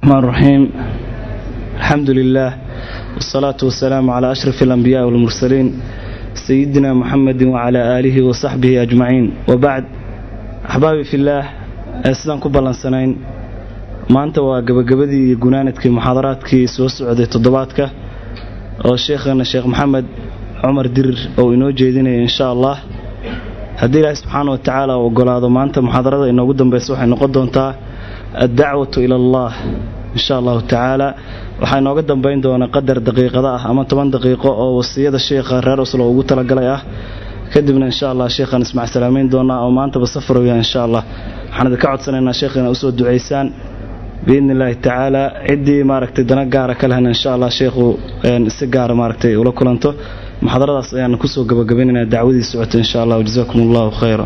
الرحمن الرحيم الحمد لله والصلاة والسلام على أشرف الأنبياء والمرسلين سيدنا محمد وعلى آله وصحبه أجمعين وبعد أحبابي في الله أسلام كبالا سنين maanta waa gabagabadii iyo gunaanadkii muxaadaraadkii soo socday toddobaadka oo sheekhana sheekh maxamed cumar dirir oo inoo jeedinaya insha allah haddii ilaahi subxaana wa tacaala u ogolaado maanta muxaadarada inoogu dambaysa waxay noqon doontaa addacwatu ila allah insha allahu tacaala waxaa inooga dambayn doona qadar daqiiqada ah ama toban daqiiqo oo wasiyada sheekha reer oslo ugu talagalay ah kadibna insha allah sheekhaan ismac salaamayn doonaa oo maantaba safarowya insha allah waxaan idinka codsanaynaa sheekh inaa usoo ducaysaan biidni illaahi tacaala ciddii maaragtay dana gaara ka lehna insha allah sheekhu si gaara maaragtay ula kulanto muxaadaradaas ayaan kusoo gabagabaynaynaa dacwadii socota insha allah jazakum allahu khayra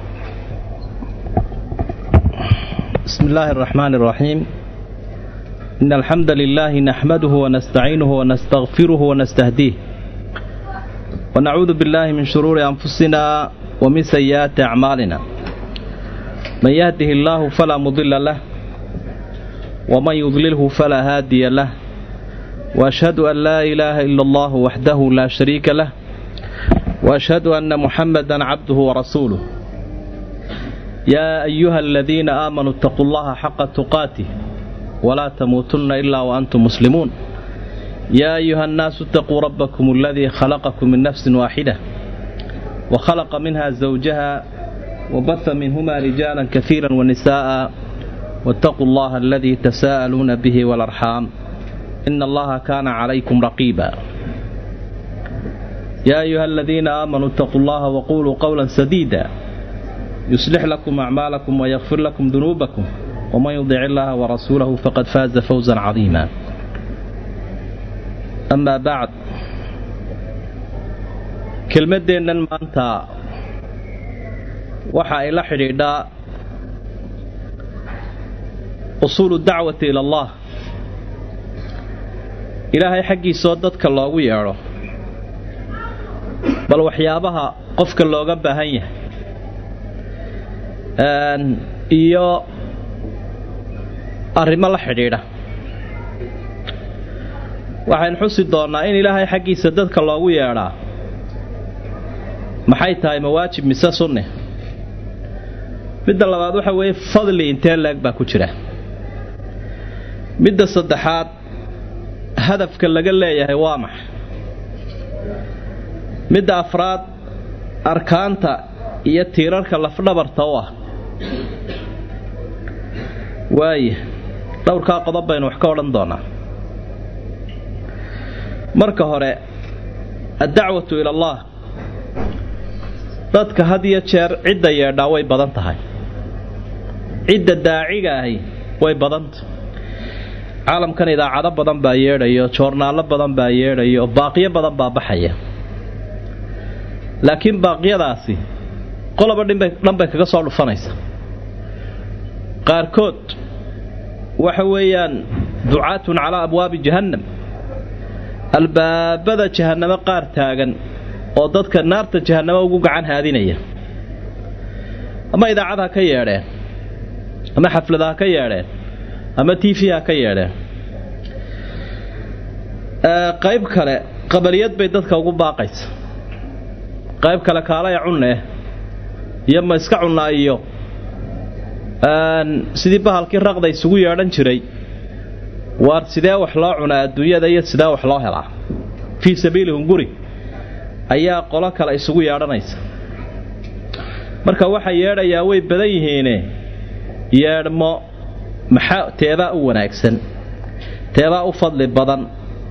بسم الله الرحمن الرحيم إن الحمد لله نحمده ونستعينه ونستغفره ونستهديه ونعوذ بالله من شرور أنفسنا ومن سيئات أعمالنا من يهده الله فلا مضل له ومن يضلله فلا هادي له وأشهد أن لا إله إلا الله وحده لا شريك له وأشهد أن محمدا عبده ورسوله يا أيها الذين آمنوا اتقوا الله حق تقاته ولا تموتن إلا وأنتم مسلمون يا أيها الناس اتقوا ربكم الذي خلقكم من نفس واحدة وخلق منها زوجها وبث منهما رجالا كثيرا ونساء واتقوا الله الذي تساءلون به والأرحام إن الله كان عليكم رقيبا يا أيها الذين آمنوا اتقوا الله وقولوا قولا سديدا يصلح لكم أعمالكم ويغفر لكم ذنوبكم ومن يطع الله ورسوله فقد فاز فوزا عظيما أما بعد kelmaddeennan maanta waxa ay la xidhiidhaa usuulu dacwati ila allah ilaahay xaggiisoo dadka loogu yeedho bal waxyaabaha qofka looga baahan yahay iyo arrimo la xidhiidha waxaynu xusi doonnaa in ilaahay xaggiisa dadka loogu yeedhaa maxay tahay mawaajib mise sunne midda labaad waxa weeye fadli intee leeg baa ku jira midda saddexaad hadafka laga leeyahay waa maxay midda afraad arkaanta iyo tiirarka lafdhabarta u ah waaya dhowrkaa qodob baynu wax ka odhan doonaa marka hore addacwatu ila allah dadka had iyo jeer cidda yeedhaa way badan tahay cidda daaciga ahi way badanta caalamkan idaacado badan baa yeedhayo joornaallo badan baa yeedhayo baaqiyo badan baa baxaya laakiin baaqyadaasi qoloba dhan bay kaga soo dhufanaysa qaarkood waxa weeyaan ducaatun calaa abwaabi jahannam albaabada jahannamo qaar taagan oo dadka naarta jahannamo ugu gacan haadinaya ama idaacad ha ka yeedheen ama xaflad ha ka yeedheen ama t v ha ka yeedheen qayb kale qabaliyad bay dadka ugu baaqaysa qayb kale kaalaya cunne iyo ma iska cunnaa iyo sidii bahalkii raqda isugu yeedhan jiray waar sidee wax loo cunaa adduunyada iyo sidee wax loo helaa fii sabiili hunguri ayaa qolo kale isugu yeedhanaysa marka waxay yeedhayaa way badan yihiine yeedhmo maxaa teebaa u wanaagsan teebaa u fadli badan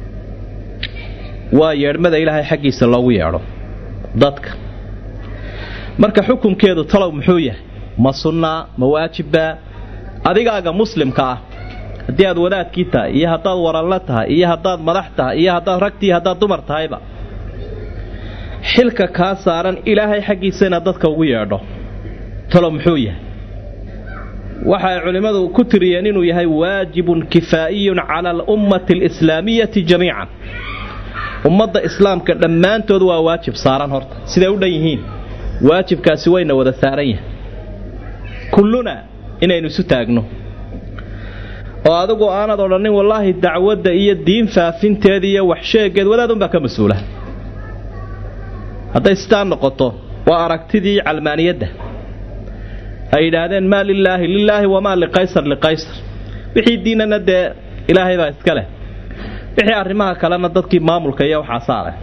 waa yeedhmada ilaahay xaggiisa loogu yeedho dadka marka xukunkeedu talow muxuu yahay ma sunnaa ma waajibbaa adigaaga muslimka ah haddii aad wadaadkii tahay iyo haddaad waranla tahay iyo haddaad madax tahay iyo haddaad ragtii haddaad dumar tahayba xilka kaa saaran ilaahay xaggiisa inaad dadka ugu yeedho talow muxuu yahay waxay culimmadu ku tiriyeen inuu yahay waajibun kifaa'iyun cala alummati alislaamiyati jamiican ummadda islaamka dhammaantood waa waajib saaran horta siday u dhan yihiin waajibkaasi wayna wada saaran yahay kulluna inaynu isu taagno oo adigu aanad odhanin wallaahi dacwadda iyo diin faafinteeda iyo waxsheegeed wadaadunbaa ka mas-uula hadday sidaa noqoto waa aragtidii calmaaniyadda ay yidhaahdeen maa lilaahi lilaahi wamaa liqaysar liqaysar wixii diinana dee ilaahay baa iska leh wixii arrimaha kalena dadkii maamulka iyo waxaa saareh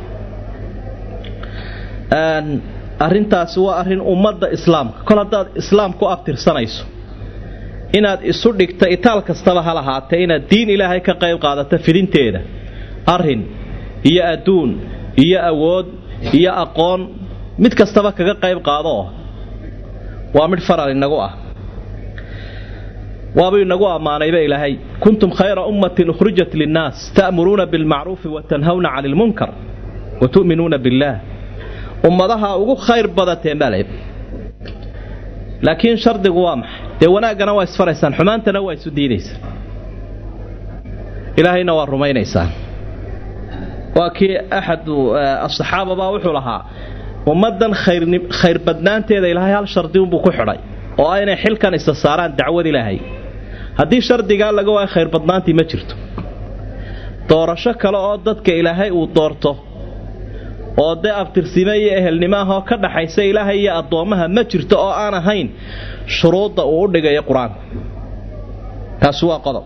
arrintaasi waa arrin ummadda islaamka kol haddaad islaam ku abtirsanayso inaad isu dhigta itaal kastaba ha lahaatee inaad diin ilaahay ka qayb qaadato fidinteeda arrin iyo adduun iyo awood iyo aqoon mid kastaba kaga qayb qaadoo waa midh faral inagu ah waabuu inagu ammaanayba ilaahay kuntum khayra ummatin ukhrijat linnaas ta'muruuna bilmacruufi wa tanhawna cani ilmunkar wa tu'minuuna billaah ummadaha ugu khayr badateen baa layidhi laakiin shardigu waa maxay dee wanaaggana waa isfaraysaan xumaantana waa isu diidaysaan ilaahayna waa rumaynaysaan waa kii axadu asaxaaba baa wuxuu lahaa ummaddan khayr badnaanteeda ilaahay hal shardi unbuu ku xidhay oo aynay xilkan isa saaraan dacwad ilaahay haddii shardigaa laga waayo khayr badnaantii ma jirto doorasho kale oo dadka ilaahay uu doorto oo dee abtirsime iyo ehelnimo ahoo ka dhaxaysa ilaahay iyo addoommaha ma jirto oo aan ahayn shuruudda uu u dhigayo qur-aanku taasi waa qodob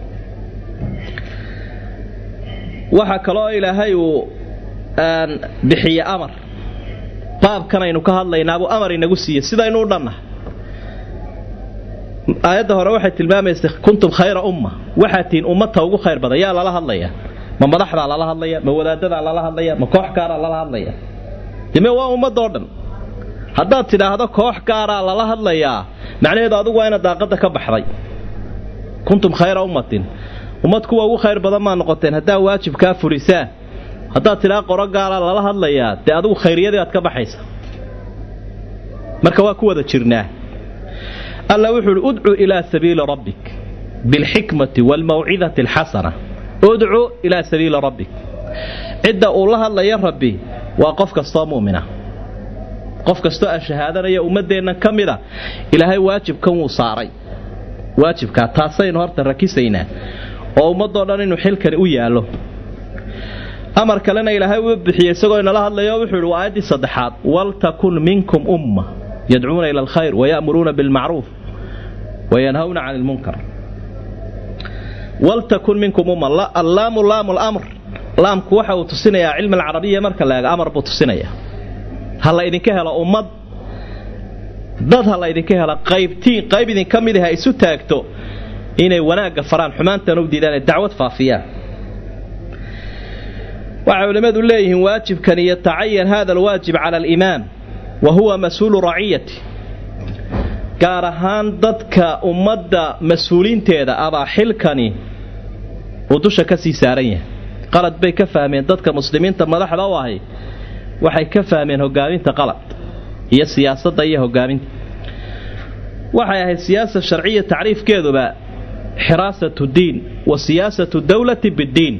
waxaa kaloo ilaahay uu bixiye amar baabkan aynu ka hadlaynaabuu amar inagu siiye sidaynu u dhannahay aayadda hore waxay tilmaamaysa kuntum khayra umma waxaad tihiin ummadta ugu khayr badan yaa lala hadlaya ma madaxdaa lala hadlaya ma wadaadadaa lala hadlaya ma koox gaaraa lala hadlaya deme waa ummadoo dhan haddaad tidhaahdo koox gaaraa lala hadlayaa macnaheedu adigu waa inaad daaqadda ka baxday kuntum khayra ummatin ummad kuwa ugu khayr badan maa noqoteen haddaa waajibkaa fulisaan haddaad tidhaha qoro gaalaa lala hadlayaa dee adigu khayriyadii aad ka baxaysa marka waa ku wada jirnaa alla wuxuu uhi udcu ilaa sabiili rabbik bilxikmati waalmawcidati alxasana udcu ilaa sabiili rabbik cidda uu la hadlaya rabbi waa qof kastoo mu'mina qof kastoo aan shahaadanaya ummaddeennan ka mida ilaahay waajibkan wuu saaray waajibkaa taasaynu horta rakisaynaa oo ummadoo dhan inuu xilkani u yaallo amar kalena ilaahay uu bixiyey isagoo inala hadlayo wuxuu ihi waa aayaddii saddexaad waltakun minkum umma yadcuuna ila alkhayr waya'muruuna bilmacruuf wayanhawna cani ilmunkar waltakun minkum umma allaamu laamu lamr laamku waxa uu tusinayaa cilmi alcarabiya marka la eego amar buu tusinayaa ha la idinka helo ummad dad ha la idinka helo qaybtiin qayb idinka mid ah isu taagto inay wanaagga faraan xumaantana u diidaan ee dacwad faafiyaan waxay culimmadu leeyihiin waajibkani yatacayan hada alwaajib cala alimaam wa huwa mas-uulu raciyati gaar ahaan dadka ummadda mas-uuliinteeda abaa xilkani uu dusha ka sii saaran yahay qalad bay ka fahmeen dadka muslimiinta madaxda u ahi waxay ka fahmeen hogaaminta qalad iyo siyaasadda iyo hogaaminta waxay ahayd siyaasa sharciya tacriifkeeduba xiraasatu diin wa siyaasatu dawlati biddiin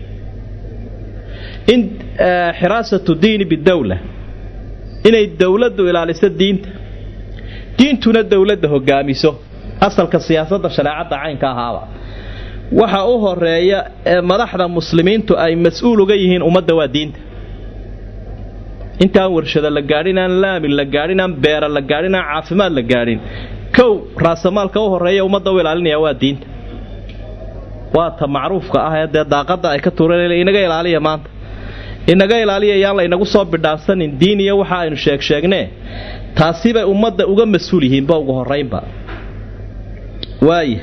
in xiraasatu diini bidawla inay dowladdu ilaaliso diinta diintuna dowladda hogaamiso asalka siyaasadda shareecadda caynka ahaaba waxa u horeeya ee madaxda muslimiintu ay mas-uul uga yihiin ummadda waa diinta intaan warshado la gaadhin aan laamin la gaadhin aan beera la gaadhin aan caafimaad la gaadhin kow raasamaalka u horeeya ummadda u ilaalinaya waa diinta waa ta macruufka ah ee dee daaqadda ay ka tuureen inaga ilaaliya maanta inaga ilaaliya yaan la inagu soo bidhaansanin diin iyo waxa aynu sheeg sheegnee taasibay ummadda uga mas-uul yihiinba ugu horaynba waaya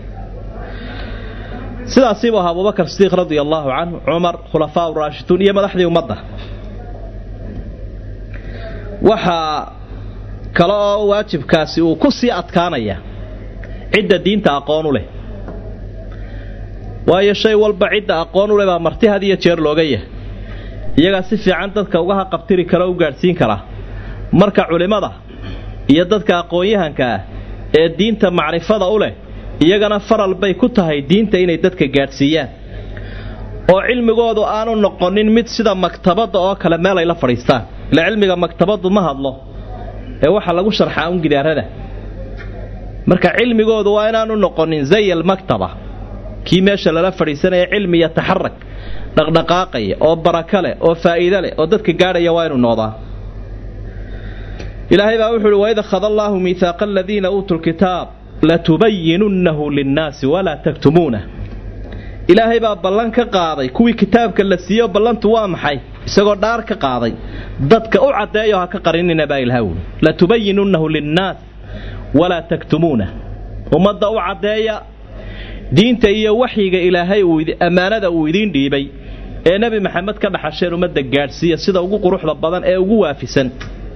sidaasiibuu ahaa abubakar sidiiq radia allaahu canhu cumar khulafaa uraashiduun iyo madaxdii ummadda waxaa kale oo waajibkaasi uu ku sii adkaanaya cidda diinta aqoon u leh waayo shay walba cidda aqoon u leh baa marti had iyo jeer looga yahay iyagaa si fiican dadka uga haqabtiri kara o u gaadhsiin karaa marka culimmada iyo dadka aqoon-yahanka ah ee diinta macrifada u leh iyagana faral bay ku tahay diinta inay dadka gaadhsiiyaan oo cilmigoodu aanu noqonin mid sida maktabadda oo kale meel ay la fadhiistaan ila cilmiga maktabaddu ma hadlo ee waxaa lagu sharxaa un gidaarada marka cilmigoodu waa inaanu noqonin zay almaktaba kii meesha lala fadhiisanaya cilmi iyo taxarag dhaqdhaqaaqaya oo baraka leh oo faa'iido leh oo dadka gaadhaya waa inuu noqdaa ilaahay baa wuxu uhi waid akhada allaahu miihaaqa aladiina uutuu lkitaab latubayinunnahu linnaasi walaa taktumuunah ilaahay baa ballan ka qaaday kuwii kitaabka la siiyo ballantu waa maxay isagoo dhaar ka qaaday dadka u caddeeyo ha ka qarinina baa ilaha wuli latubayinunnahu linnaas walaa taktumuunah ummadda u caddeeya diinta iyo waxyiga ilaahay ammaanada uu idiin dhiibay ee nebi maxamed ka dhaxasheen ummadda gaadhsiiya sida ugu quruxda badan ee ugu waafisan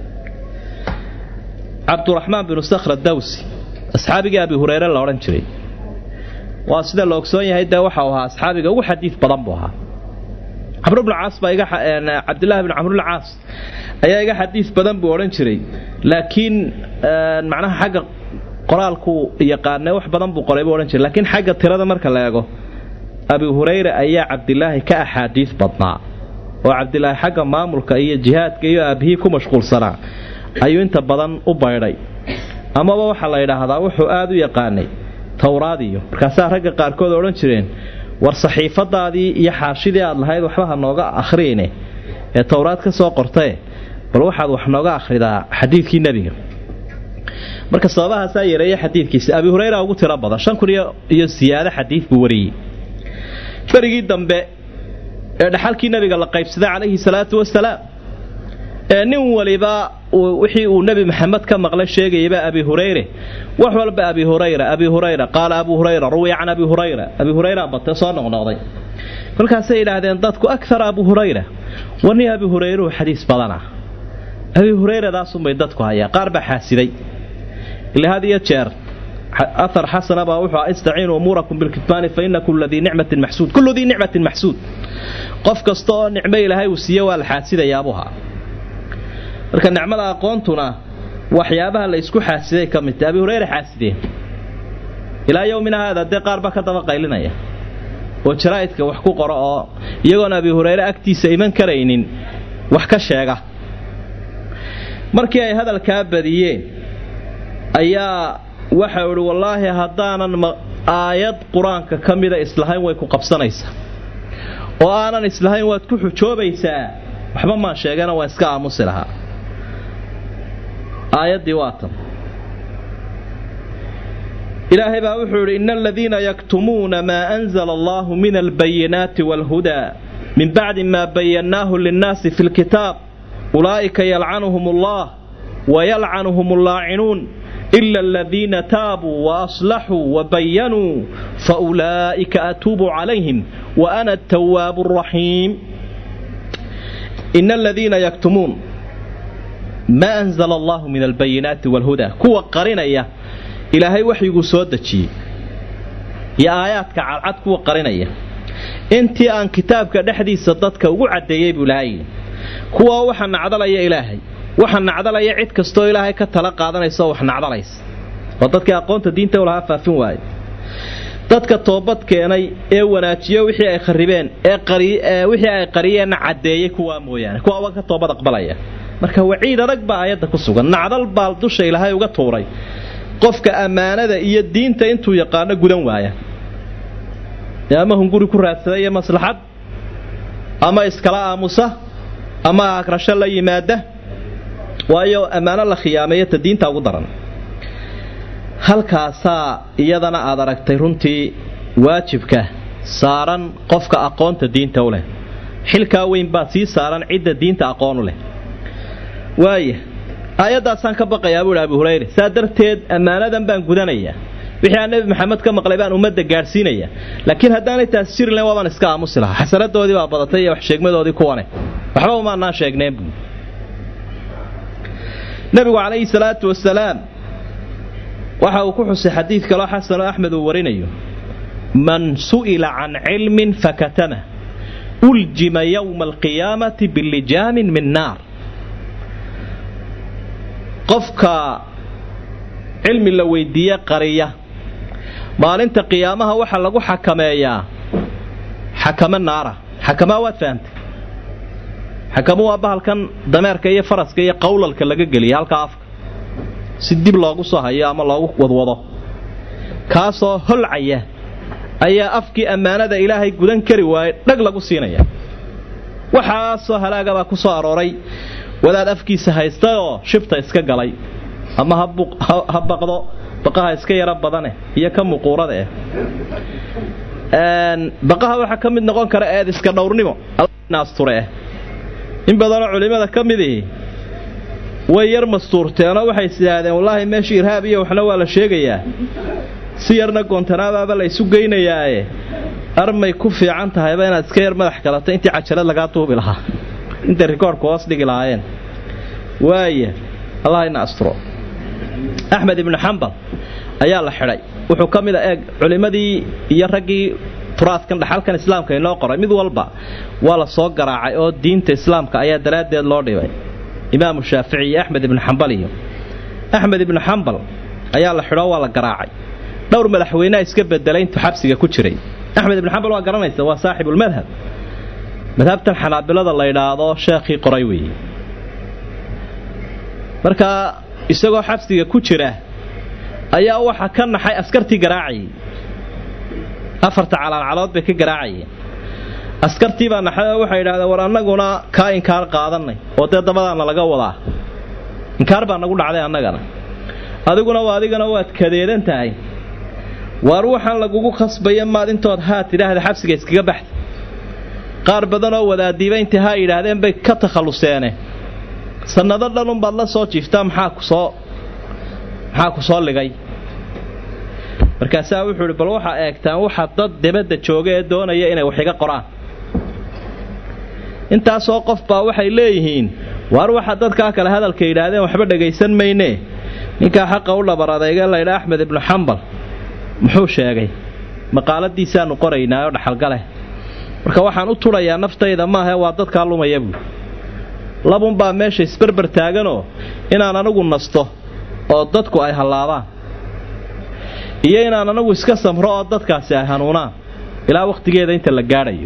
cabduraxmaan binu sakhra dawsi asxaabigii abi hureyre la odhan jiray waa sida la ogsoon yahay dee waxau ahaa asxaabiga ugu xadiid badan buu ahaa camr bnu caas baa iga cabdillahi bn camr bn caas ayaa iga xadiid badan buu odhan jiray laakiin macnaha xagga qoraalku yaqaane wax badan buu qoray buu odhan jiray laakiin xagga tirada marka la eego abi hurayra ayaa cabdilaahi ka axaadiid badnaa oo cabdilaahi xagga maamulka iyo jihaadka iyo aabihii ku mashquulsanaa ayuu inta badan u baydhay amaba waxaa la yidhaahdaa wuxuu aad u yaqaanay towraadiyo markaasaa ragga qaarkood odhan jireen war saxiifadaadii iyo xaashidii aad lahayd waxba ha nooga akhriyne ee towraad ka soo qortae bal waxaad wax nooga akhridaa xadiidkii nebiga marka sababahaasaa yareeya xadiidkiisa abi hureyra ugu tiro badan shan kun iyo siyaado xadiid buu wariyey berigii dambe ee dhaxalkii nebiga la qaybsaday calayhi salaatu wasalaam ee nin waliba wixii uu nebi maxamed ka maqlay sheegayaba abi hurayre wax walba abi hurayra abi hurayra qaala abu hurayra ruwiya can abi hurayra abi hurayra bate soo noqnoqday kolkaasay yidhaahdeen dadku akara abu hurayra warni abi hurayruhu xadiis badana abi hurayradaasuunbay dadku hayaa qaar baa xaasiday ila had iyo jeer aar xasana baa wuxuu istaciinuu umuurakum bilkitmaani fa ina kula dii nicmatin maxsuud kullu dii nicmatin maxsuud qof kasta oo nicmo ilaahay uu siiye waa la xaasidayaabuha marka nicmada aqoontuna waxyaabaha la isku xaasiday ka midta abi hureyre xaasideen ilaa yowmina haada dee qaar baa ka daba qaylinaya oo jaraa'idka wax ku qoro oo iyagoon abi hureyre agtiisa iman karaynin wax ka sheega markii ay hadalkaa badiyeen ayaa waxau idhi wallaahi haddaanan aayad qur-aanka ka mida islahayn way ku qabsanaysaa oo aanan islahayn waad ku xujoobaysaa waxba maan sheegana waan iska aamusi lahaa aayaddii waa tan ilaahay baa wuxuu idhi ina aladiina yaktumuuna maa anzala allahu min albayinaati waalhudaa min bacdi maa bayannaahu linnaasi fi lkitaab ulaa'ika yalcanuhum allah wayalcanuhum allaacinuun ila aladiina taabuu waaslaxuu wabayanuu faulaa'ika atuubu calayhim wa ana atawaabu araxiim ina aladiina yaktumuun maa anzala allahu min albayinaati waalhudaa kuwa qarinaya ilaahay waxyiguu soo dejiyey iyo aayaadka cadcad kuwa qarinaya intii aan kitaabka dhexdiisa dadka ugu caddeeyey buu ilaahay kuwa waxa nacdalaya ilaahay waxa nacdalaya cid kastoo ilaahay ka tala qaadanaysa oo wax nacdalaysa oo dadkii aqoonta diinta u lahaa faafin waaye dadka toobad keenay ee wanaajiyo wixii ay kharibeen ee wixii ay qariyeenna caddeeyey kuwaa mooyaane kuwa waa ka toobad aqbalaya marka waciid adag baa aayadda ku sugan nacdal baa dusha ilaahay uga tuuray qofka ammaanada iyo diinta intuu yaqaano gudan waaya ama hunguri ku raadsada iyo maslaxad ama iskala aamusa ama agrasho la yimaada waayo ammaano la khiyaameeyo ta diinta ugu daran halkaasaa iyadana aad aragtay runtii waajibka saaran qofka aqoonta diinta u leh xilkaa weyn baa sii saaran cidda diinta aqoon u leh waaya aayaddaasaan ka baqayaa buuhi abu hurayre saa darteed ammaanadan baan gudanayaa wixii aan nebi maxamed ka maqlay baan ummadda gaadhsiinaya laakiin haddaanay taas jiri lahayn waabaan iska aamusi lahaa xasanadoodii baa badatay iyo wax sheegmadoodii kuwane waxba umaanaan sheegneen buu nebigu calayhi salaatu wasalaam waxa uu ku xusay xadiid kaloo xasanoo axmed uu warinayo man su'ila can cilmin fakatama uljima yowma alqiyaamati bilijaamin min naar qofka cilmi la weydiiye qariya maalinta qiyaamaha waxaa lagu xakameeyaa xakamo naara xakamaa waad fahamtay xakamo waa bahalkan dameerka iyo faraska iyo qowlalka laga geliya halkaa afka si dib loogu soo hayo ama loogu wadwado kaasoo holcaya ayaa afkii ammaanada ilaahay gudan kari waayey dhag lagu siinaya waxaasoo halaagabaa ku soo arooray wadaad afkiisa haystayoo shibta iska galay ama ha baqdo baqaha iska yaro badane iyo ka muquurada eh baqaha waxaa ka mid noqon kara eed iska dhowrnimo asture in badanoo culimmada ka midii way yar mastuurteenoo waxay isidhaahdeen wallaahi meesha irhaab iyo waxna waa la sheegayaa si yarna goontanaadaaba la isu geynayaae armay ku fiican tahayba inaad iska yar madax galato intii cajalad lagaa duubi lahaa intay rikoorhka hoos dhigi lahaayeen waaya allah ina asturo axmed ibnu xambal ayaa la xidhay wuxuu ka mid a eeg culimmadii iyo raggii turaadkan dhaxalkan islaamka inoo qoray mid walba waa la soo garaacay oo diinta islaamka ayaa daraaddeed loo dhibay imaamu shaafici iyo axmed ibnu xambal iyo axmed ibnu xambal ayaa la xidhoo waa la garaacay dhowr madaxweynea iska bedelay intuu xabsiga ku jiray axmed ibnu xambal waa garanaysa waa saaxibulmadhab madhabtan xanaabilada la ydhaahdo sheekhii qoray weeye markaa isagoo xabsiga ku jira ayaa waxa ka naxay askartii garaacayay afarta calaalcalood bay ka garaacayeen askartii baa naxay oo waxay yidhahdeen war annaguna kaa inkaar qaadannay oo dee dabadaana laga wadaa inkaar baa nagu dhacday annagana adiguna waa adigana waad kadeedan tahay waar waxaan lagugu khasbaya maad intood haa tidhaahda xabsiga iskaga baxda qaar badanoo wadaadiiba intay haa yidhaahdeen bay ka takhalluseene sannado dhanunbaad la soo jiiftaa maxaa ku soo maxaa ku soo ligay markaasaa wuxuu idhi bal waxaa eegtaan waxa dad debadda jooga ee doonaya inay wax iga qoraan intaasoo qof baa waxay leeyihiin waar waxa dadkaa kale hadalka yidhaahdeen waxba dhagaysan maynee ninkaa xaqa u dhabar adeega laydha axmed ibnu xambal muxuu sheegay maqaaladiisaanu qoraynaa oo dhaxalgaleh marka waxaan u tudhayaa naftayda maahae waa dadkaa lumaya buui labunbaa meesha isberber taaganoo inaan anigu nasto oo dadku ay hallaabaan iyo inaan anagu iska samro oo dadkaasi ay hanuunaan ilaa wakhtigeeda inta la gaadhayo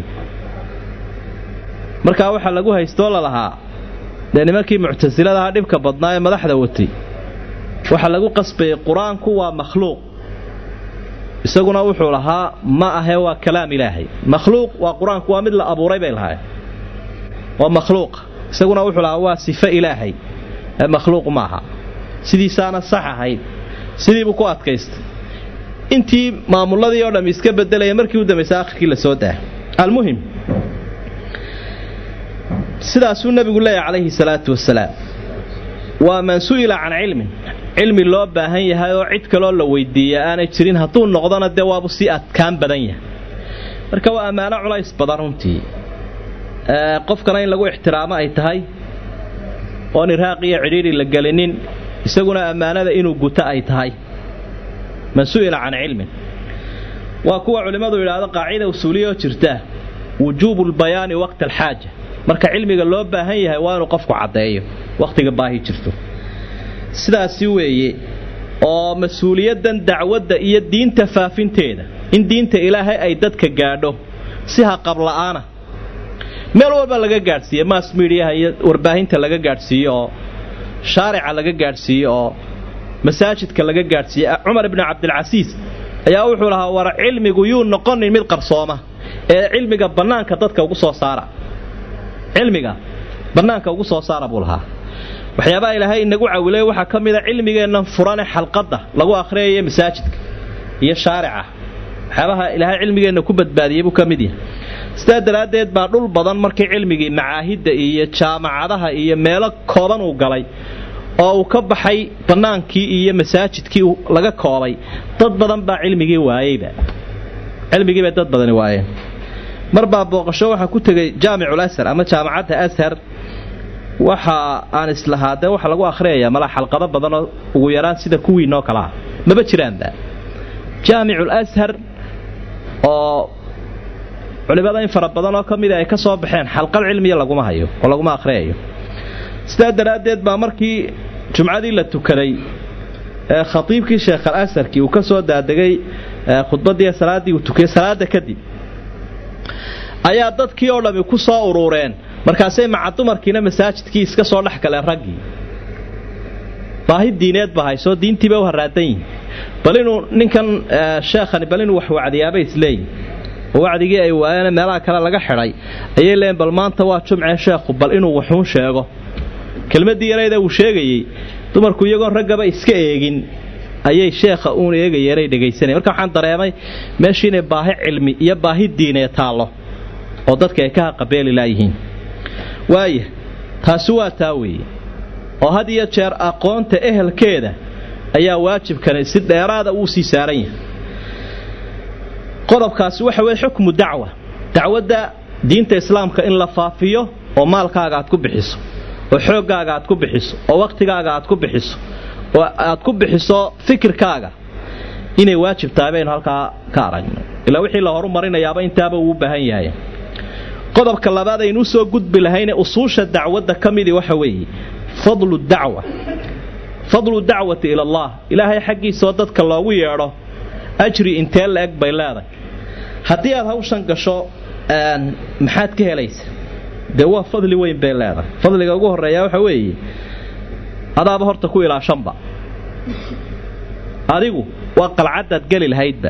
markaa waxaa lagu haystoo lalahaa dee nimankii muctasiladaha dhibka badnaa ee madaxda watay waxaa lagu qasbayay qur-aanku waa makhluuq isaguna wuxuu lahaa ma ahe waa kalaam ilaahay makhluuq waa qur-aanku waa mid la abuuray bay lahaay waa makhluuq isaguna wuxuu lahaa waa sifo ilaahay ee makhluuq maaha sidiisaana sax ahayd sidiibuu ku adkaystay intii maamuladii oo dham iska bedelaya markii u dambaysa akhirkii la soo daa almuhim sidaasuu nebigu leeyahay calayhi salaatu wasalaam waa man su'ila can cilmin cilmi loo baahan yahay oo cid kaloo la weydiiya aanay jirin hadduu noqdona dee waabu sii adkaan badan yahay marka waa ammaano culays badan runtii qofkana in lagu ixtiraamo ay tahay oon iraaq iyo cidhiidhi la gelinin isaguna ammaanada inuu guto ay tahay man su'ila can cilmin waa kuwa culimmadu yidhaahdo qaacida usuuliya oo jirta wujuubu lbayaani waqta alxaaja marka cilmiga loo baahan yahay waa inuu qofku caddeeyo wakhtiga baahi jirto sidaasi weeye oo mas-uuliyaddan dacwadda iyo diinta faafinteeda in diinta ilaahay ay dadka gaadho si haqabla'aana meel walba laga gaadhsiiye mass mediaha iyo warbaahinta laga gaadhsiiyo oo shaarica laga gaadhsiiyo oo masaajidka laga gaadhsiiye cumar ibni cabdilcasiis ayaa wuxuu lahaa war cilmigu yuu noqonin mid qarsooma ee cilmiga bannaanka dadka ugu soo saara cilmiga bannaanka ugu soo saara buu lahaa waxyaabaha ilaahay inagu cawilay waxaa ka mida cilmigeennan furane xalqadda lagu akhriyayo masaajidka iyo shaarica waxyaabaha ilaahay cilmigeenna ku badbaadiyey buu ka mid yahay sidaa daraaddeed baa dhul badan markii cilmigii macaahidda iyo jaamacadaha iyo meelo kooban uu galay oo uu ka baxay bannaankii iyo masaajidkii laga koobay dad badan baa cilmigii waayeyba cilmigiibay dad badani waayeen mar baa booqasho waxaa ku tegay jaamicul ashar ama jaamacadda ashar waxa aan islahaa dee waxa lagu akhriyayaa malaa xalqado badanoo ugu yaraan sida kuwiinoo kale ah maba jiraanba jaamicul ashar oo culimada in fara badanoo ka mida ay ka soo baxeen xalqad cilmiya laguma hayo oo laguma akhriyayo sidaa daraaddeed baa markii jumcadii la tukaday ee khatiibkii sheekh al asharkii uu ka soo daadegay khudbaddii salaaddii uu tukiyey salaada kadib ayaa dadkii oo dhammi ku soo uruureen markaasay maca dumarkiina masaajidkii iska soo dhex galeen raggii baahi diineed ba hayso diintiiba u haraadan yihin bal inuu ninkan sheekhani bal inuu wax wacdiyaaba isleeyihi oo wacdigii ay waayeen meelaha kale laga xidhay ayay leeyiin bal maanta waa jumcee sheekhu bal inuu waxuun sheego kelmaddii yarayda uu sheegayey dumarku iyagoon raggaba iska eegin ayay sheekha uun eegayeenay dhegaysanaya marka waxaan dareemay meeshii inay baahi cilmi iyo baahi diinee taallo oo dadka ay ka haqabeeli laayihiin waaya taasi waa taa weeye oo had iyo jeer aqoonta ehelkeeda ayaa waajibkani si dheeraada uu sii saaran yahay qodobkaasi waxa weye xukmu dacwa dacwadda diinta islaamka in la faafiyo oo maalkaaga aad ku bixiso oo xooggaaga aad ku bixiso oo wakhtigaaga aad ku bixiso oo aad ku bixiso fikirkaaga inay waajib tahay baynu halkaa ka aragno ilaa wixii la horumarinayaaba intaaba uu u baahan yahay qodobka labaad aynu usoo gudbi lahayne usuusha dacwadda ka midii waxa weeye fadlu dacwa fadlu dacwati ila allah ilaahay xaggiisaoo dadka loogu yeedho ajri intee la eg bay leedahay haddii aad hawshan gasho maxaad ka helaysa dee waa fadli weyn bay leedahay fadliga ugu horeeya waxa weeye adaaba horta ku ilaashanba adigu waa qalcadaad geli lahaydba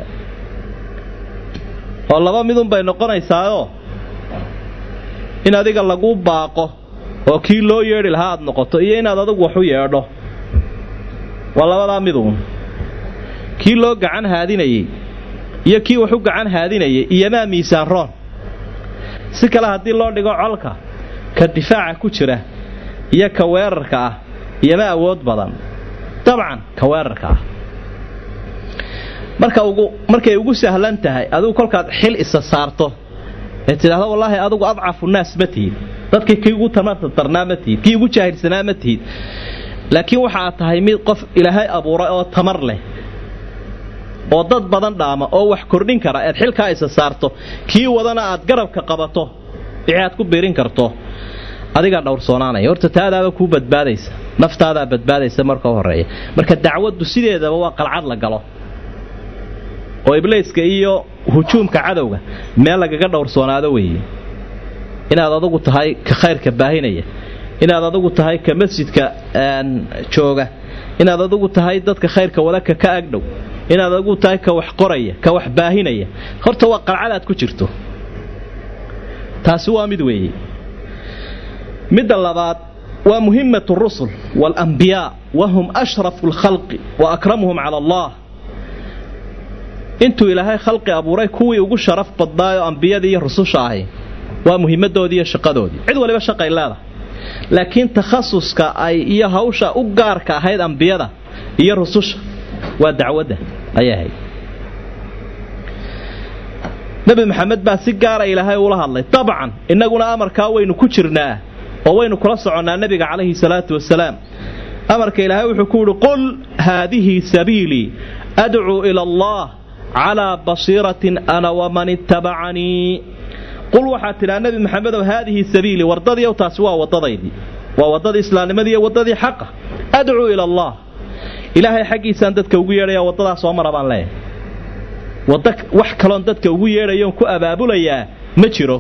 oo laba midun bay noqonaysaayoo in adiga laguu baaqo oo kii loo yeedhi lahaa aad noqoto iyo inaad adigu waxu yeedho waa labadaa miduun kii loo gacan haadinayey iyo kii waxu gacan haadinayay iyomaa miisaan roon si kale haddii loo dhigo colka ka difaaca ku jira iyo ka weerarka ah iyoma awood badan dabcan ka weerarka ah marka ugu markay ugu sahlan tahay adigu kolkaad xil isa saarto ee tidhaahdo wallaahi adigu adcafu naas ma tihid dadkii kii ugu tamarta darnaa ma tihid kii ugu jaahilsanaa ma tihid laakiin waxa aad tahay mid qof ilaahay abuuray oo tamar leh oo dad badan dhaama oo wax kordhin kara eed xilkaa isa saarto kii wadana aad garabka qabato wixii aad ku biirin karto adigaa dhowrsoonaanaya horta taadaaba kuu badbaadaysa naftaadaa badbaadaysa marka u horeeya marka dacwaddu sideedaba waa qalcad la galo oo ibliiska iyo hujuumka cadowga meel lagaga dhowrsoonaado weeye inaad adugu tahay ka khayrka baahinaya inaad adugu tahay ka masjidka jooga inaad adugu tahay dadka khayrka wadaka ka agdhow inaad adugu tahay ka wax qoraya ka wax baahinaya horta waa qalcadaad ku jirto taasi waa mid weeye midda labaad waa muhimmatu rusul waalambiyaa wahum ashrafu lkhalqi wa akramuhum cala allah intuu ilaahay khalqi abuuray kuwii ugu sharaf badnaayoo ambiyadii iyo rususha ahi waa muhimadoodii iyo shaqadoodii cid waliba shaqay leedahay laakiin takhasuska ay iyo hawsha u gaarka ahayd ambiyada iyo rususha waa dacwadda ayay ahayd nebi maxamed baa si gaara ilaahay ula hadlay dabcan innaguna amarkaa waynu ku jirnaa oo waynu kula soconnaa nebiga calayhi salaatu wasalaam amarka ilaahay wuxuu ku yidhi qul haadihi sabiilii adcuu ila allah calaa basiiratin ana waman ittabacanii qul waxaad tidhaa nebi maxamedow haadihi sabiilii wardadiiow taasi waa waddadaydii waa waddadii islaamnimadii iyo waddadii xaqa adcuu ila allah ilaahay xaggiisaan dadka ugu yeedhaya waddadaas soo mara baan leeyahay wadda wax kaloon dadka ugu yeedhayoon ku abaabulayaa ma jiro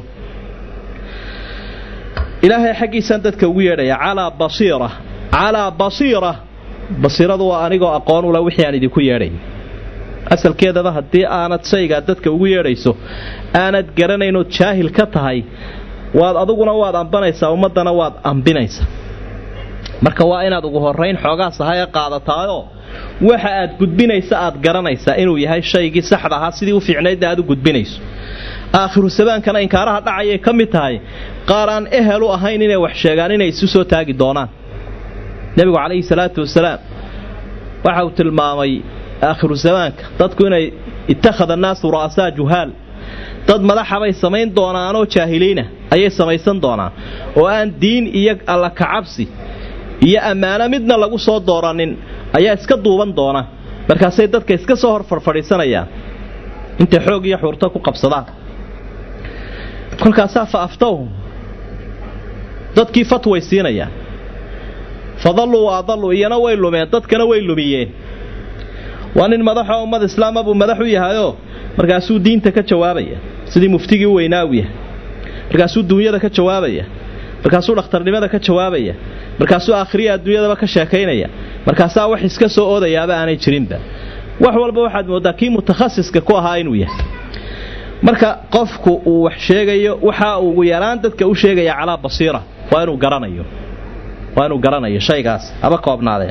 ilaahay xaggiisaan dadka ugu yeedhaya calaa basiira calaa basiira basiiradu waa anigoo aqoon ula wixii aan idinku yeedhay asalkeedaba haddii aanad shaygaa dadka ugu yeedhayso aanad garanaynoo jaahil ka tahay waad aduguna waad ambanaysaa ummaddana waad ambinaysaa marka waa inaad ugu horayn xoogaa sahaya qaadataayoo waxa aad gudbinaysa aad garanaysaa inuu yahay shaygii saxda ahaa sidii u fiicnaydna aad u gudbinayso aakhiru sabaankana inkaaraha dhacayay ka mid tahay qaar aan ehel u ahayn inay wax sheegaan inay isu soo taagi doonaan nebigu calayhi salaatu wasalaam waxa uu tilmaamay aakhiru zamaanka dadku inay ittakhada annaasu ra'asaa juhaal dad madaxabay samayn doonaanoo jaahiliina ayay samaysan doonaan oo aan diin iyo alla kacabsi iyo ammaano midna lagu soo dooranin ayaa iska duuban doona markaasay dadka iska soo hor farfadhiisanayaan intay xoog iyo xuurto ku qabsadaan kolkaasaa fa aftawhum dadkii fatway siinayaan fadalluu wa adalluu iyana way lumeen dadkana way lumiyeen waa nin madaxoo ummad islaama buu madax u yahayoo markaasuu diinta ka jawaabaya sidii muftigii u weynaa u yahay markaasuu duunyada ka jawaabaya markaasuu dhakhtarnimada ka jawaabaya markaasuu aakhiriya adduunyadaba ka sheekaynaya markaasaa wax iska soo oodayaaba aanay jirinba wax walba waxaad mooddaa kii mutakhasiska ku ahaa inuu yahay marka qofku uu wax sheegayo waxa uu ugu yaraan dadka u sheegaya calaa basiira waa inuu garanayo waa inuu garanayo shaygaas haba koobnaadeen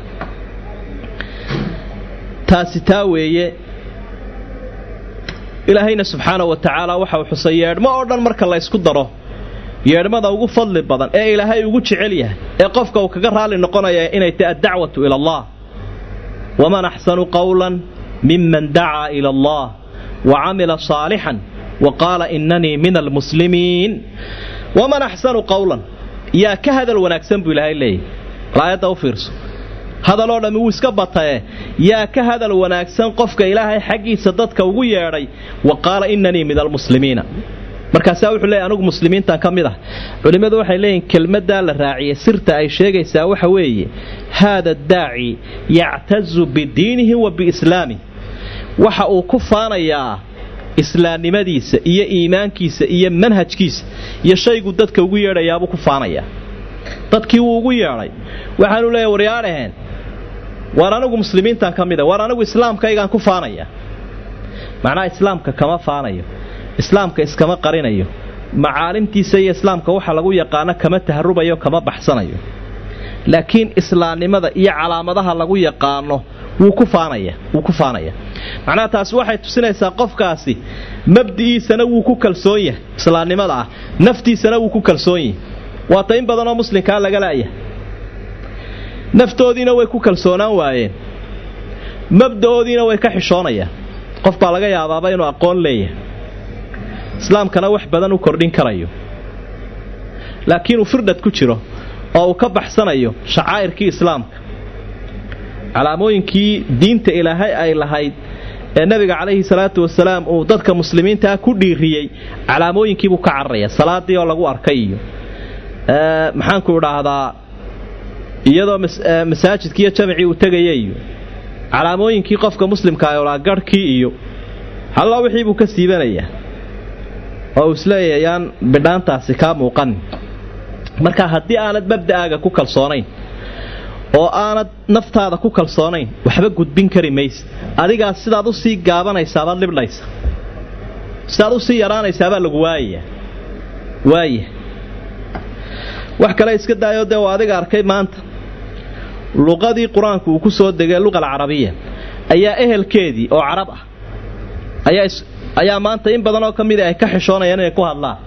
taasi taa weeye ilaahayna subxaana wa tacaala waxa uu xusay yeedhmo oo dhan marka la ysku daro yeedhmada ugu fadli badan ee ilaahay ugu jecel yahay ee qofka uu kaga raalli noqonaya inay tahay addacwatu ila allah waman axsanu qawlan miman dacaa ila allah wa camila saalixan wa qaala inanii min almuslimiin waman axsanu qawlan yaa ka hadal wanaagsan buu ilaahay leeyahy aayadda u fiirso hadaloo dhammi wuu iska batae yaa ka hadal wanaagsan qofka ilaahay xaggiisa dadka ugu yeedhay wa qaala inanii min almuslimiina markaasaa wuxuu leeyahy anugu muslimiintan ka mid ah culimmadu waxay leeyihin kelmaddaa la raaciyey sirta ay sheegaysaa waxa weeye haada daaci yactazu bidiinihi wa biislaamih waxa uu ku faanayaa islaamnimadiisa iyo iimaankiisa iyo manhajkiisa iyo shaygu dadka ugu yeedhayaabuu ku faanayaa dadkii wuu ugu yeedhay waxaanu leeyahy waryaadhaheen waar anigu muslimiintan ka mida waar anigu islaamkaygaan ku faanaya macnaha islaamka kama faanayo islaamka iskama qarinayo macaalimtiisa iyo islaamka waxa lagu yaqaano kama taharubayo kama baxsanayo laakiin islaamnimada iyo calaamadaha lagu yaqaano wuu ku faanaya wuu ku faanaya macnaha taasi waxay tusinaysaa qofkaasi mabdi'iisana wuu ku kalsoon yahay islaamnimada ah naftiisana wuu ku kalsoon yahay waata in badanoo muslimkaa laga la'yahay naftoodiina way ku kalsoonaan waayeen mabda'oodiina way ka xishoonayaan qof baa laga yaabaaba inuu aqoon leeyahay islaamkana wax badan u kordhin karayo laakiin uu firdhad ku jiro oo uu ka baxsanayo shacaa'irkii islaamka calaamooyinkii diinta ilaahay ay lahayd ee nabiga calayhi salaatu wasalaam uu dadka muslimiintaa ku dhiiriyey calaamooyinkiibuu ka cararaya salaadii oo lagu arkay iyo maxaanku idhaahdaa iyadoo masaajidkii iyo jamacii uu tegaya iyo calaamooyinkii qofka muslimka olaa garhkii iyo halla wixii buu ka siibanayaa oo uu isleeyahay yaan bidhaantaasi kaa muuqan marka haddii aanad mabda'aaga ku kalsoonayn oo aanad naftaada ku kalsoonayn waxba gudbin kari mayse adigaas sidaad usii gaabanaysaabad libdhaysa sidaad usii yaraanaysaabaa lagu waayaya waaya wax kale iska daayo dee waa adiga arkay maanta luqadii qur-aanku uu ku soo degay luqa alcarabiya ayaa ehelkeedii oo carab ah ayaa maanta in badanoo ka mida ay ka xishoonayaan inay ku hadlaan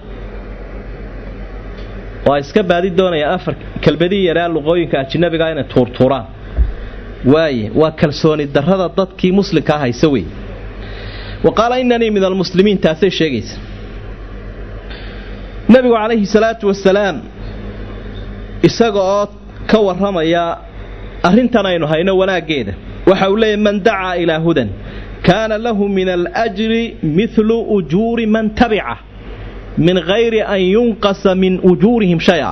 oo ay iska baadi doonayaan afar kelbadii yaraa luqooyinka ajinabiga inay tuurtuuraan waaye waa kalsooni darrada dadkii muslimkaa hayse wey wa qaala inanii min almuslimiin taasay sheegaysa nebigu calayhi salaatu wasalaam isaga oo ka warramaya arrintan aynu hayno wanaaggeeda waxa uu leeyahy man dacaa ilaa hudan kaana lahu min alajri midlu ujuuri man tabica min hayri an yunqasa min ujuurihim shay-a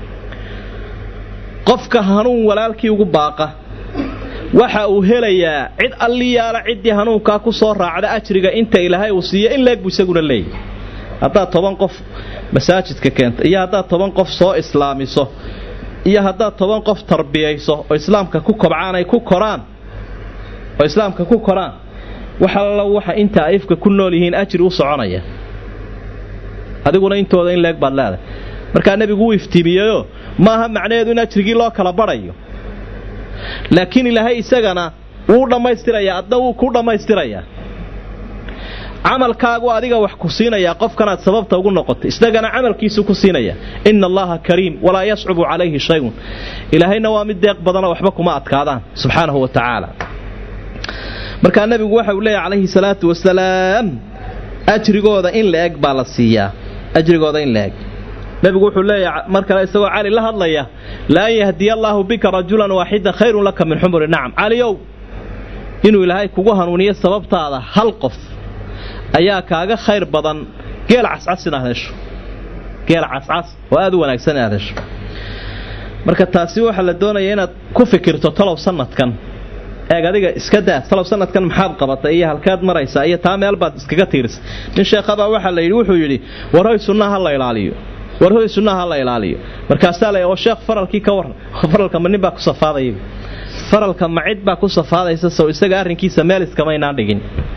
qofka hanuun walaalkii ugu baaqa waxa uu helayaa cid alliyaala ciddii hanuunkaa ku soo raacda ajriga inta ilaahay uu siiyo in leeg buu isaguna leeyahy haddaad toban qof masaajidka keenta iyo haddaad toban qof soo islaamiso iyo haddaad toban qof tarbiyayso oo islaamka ku kobcaan ay ku koraan oo islaamka ku koraan wax allo waxa inta ifka ku nool yihiin ajri u soconaya adiguna intooda in leeg baad leedahay markaa nebigu wuu iftiimiyeyo maaha macnaheedu in ajrigii loo kala badhayo laakiin ilaahay isagana wuu dhammaystirayaa adna wuu ku dhammaystirayaa camalkaagu adiga wax ku siinayaa qofkanaad sababta ugu noqotay isagana camalkiisu ku siinaya ina allaha kariim walaa yascubu calayhi shayun ilaahayna waa mid deeq badanoo waxba kuma adkaadaan subxaanahu wa tacaala markaa nebigu waxa uu leeyahy calayhi salaatu wasalaam ajrigooda in la eg baa la siiyaa ajrigooda in la eg nebigu wuxuu leeyahay mar kale isagoo cali la hadlaya la an yahdiya allaahu bika rajulan waaxidan khayrun laka min xumuri nacam caliyow inuu ilaahay kugu hanuuniyo sababtaada hal qof ayaa kaaga khayr badan geel cascas inaad hesho geel cascas oo aad u wanaagsan inaad hesho marka taasi waxaa la doonaya inaad ku fikirto talow sanadkan eeg adiga iska daa talow sanadkan maxaad qabatay iyo halkaad maraysaa iyo taa meel baad iskaga tiirisay nin sheekhabaa waxaa la yidhi wuxuu yidhi warhoy sunnaha ha la ilaaliyo warhoy sunnaha ha la ilaaliyo markaasaa la oo sheekh faralkii ka warran faralka ma nin baa ku safaadaya faralka macid baa ku safaadaysa sow isaga arrinkiisa meel iskamaynaan dhigin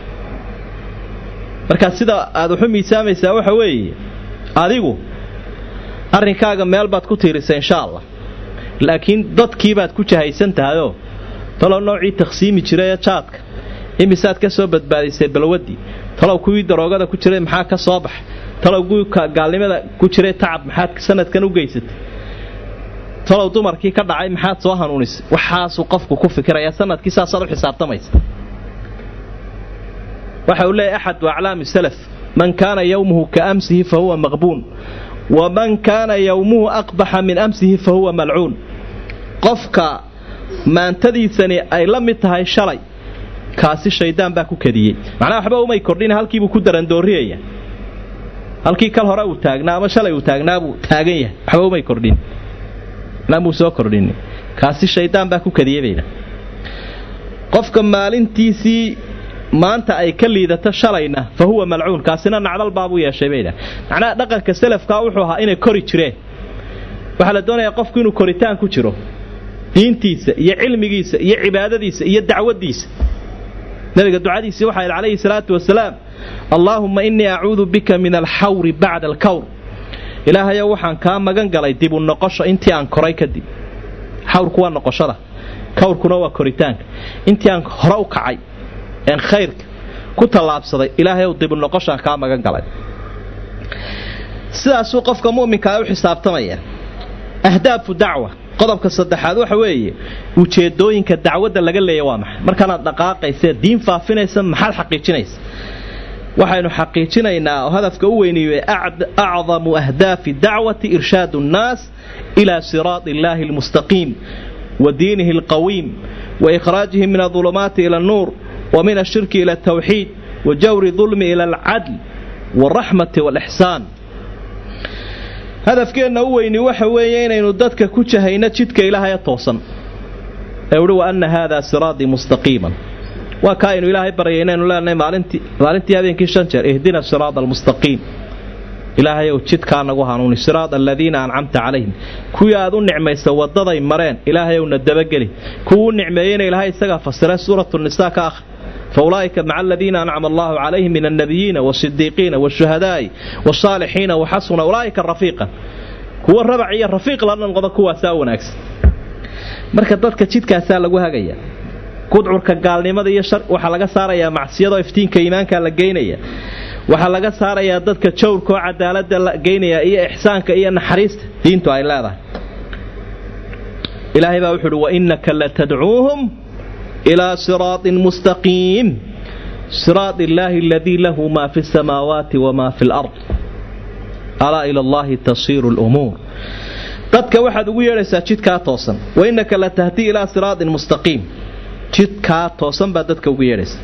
markaa sida aad waxu miisaamaysaa waxa weeye adigu arrinkaaga meel baad ku tiirisa insha allah laakiin dadkiibaad ku jahaysan tahayoo talow noocii takhsiimi jirayee jaadka imisaad ka soo badbaadisay balwaddii talow kuwii daroogada ku jiray maxaa ka soo baxay talow kuwii gaalnimada ku jiray tacab maxaad sanadkan u geysatay talow dumarkii ka dhacay maxaad soo hanuunisay waxaasuu qofku ku fikirayaa sanadkii saasaad u xisaabtamaysa waxa uu leeyahy axadu aclaami salaf man kaana yowmuhu ka amsihi fa huwa maqbuun waman kaana yowmuhu aqbaxa min amsihi fa huwa malcuun qofka maantadiisani ay la mid tahay shalay kaasi shaydaan baa ku kadiyey macnaha waxba umay kordhin halkiibuu ku darandooriyaya halkii kal hore uu taagnaa ama shalay uu taagnaabuu taagan yahay waxba umay kordhin muu soo kordhin kaasi shaydaan baa ku kadiyey bayna qofka maalintiisii maanta ay ka liidato shalayna fa huwa malcuun kaasina nacdal baabuu yeeshay bayna macnaha dhaqanka salafkaa wuxuu ahaa inay kori jireen waxaa la doonayaa qofku inuu koritaan ku jiro diintiisa iyo cilmigiisa iyo cibaadadiisa iyo dacwadiisa nabiga ducadiisii waxaa yidhi calayhi salaatu wasalaam allaahumma innii acuudu bika min alxawri bacda alkawr ilaahayow waxaan kaa magan galay dibu noqosho intii aan koray kadib xawrku waa noqoshada kawrkuna waa koritaanka intii aan hore u kacay een khayrka ku tallaabsaday ilaahayow dibu noqoshaan kaa magan galay sidaasuu qofka mu'minkaa u xisaabtamaya ahdaafu dacwa qodobka saddexaad waxa weeye ujeedooyinka dacwadda laga leeya waa maxay markaanaad dhaqaaqaysa diin faafinaysa maxaad xaqiijinaysa waxaynu xaqiijinaynaa oo hadafka u weyniiye acdamu ahdaafi dacwati irshaadu nnaas ilaa siraadi illaahi almustaqiim wa diinihi alqawiim wa ikhraajihim min adulumaati ila annuur wa min ashirki ila altawxiid wa jawri dulmi ila alcadl waalraxmati waalixsaan hadafkeenna u weyni waxa weeye inaynu dadka ku jahayno jidka ilaahaya toosan ee uhi wa anna haadaa siraatii mustaqiiman waa kaa aynu ilaahay baryay inaynu leenahay maalintii maalintii habeenkii shan jeer ihdina siraada almustaqiim ilaahayow jidkaa nagu hanuuni siraada aladiina ancamta calayhim kuwii aad u nicmaysa waddaday mareen ilaahayowna dabageli kuwuu nicmeeyeyna ilaahay isagaa fasira suuratu nisaa ka akhri faulaa'ika maca aladiina ancama allahu calayhim min alnabiyiina waasidiiqiina waashuhadaa'i wasaalixiina waxasuna ulaa'ika rafiiqan kuwa rabac iyo rafiiq la noqda kuwaasaa wanaagsan marka dadka jidkaasaa lagu hagaya gudcurka gaalnimada iyo waxaa laga saarayaa macsiyadoo iftiinka iimaanka la geynaya waxaa laga saarayaa dadka jawrka oo cadaalada la geynaya iyo ixsaanka iyo naxariista diintu ay leedahay ilaahay baa wuxu uhi wainaka latadcuuhum ilaa siraaطin mustaqiim siraad illaahi aladii lahu maa fi samaawaati wamaa fi lard alaa ila allahi tasiiru lumuur dadka waxaad ugu yeedhaysaa jidkaa toosan wainaka latahdii ilaa siraaطin mustaqiim jidkaa toosan baad dadka ugu yeedhaysa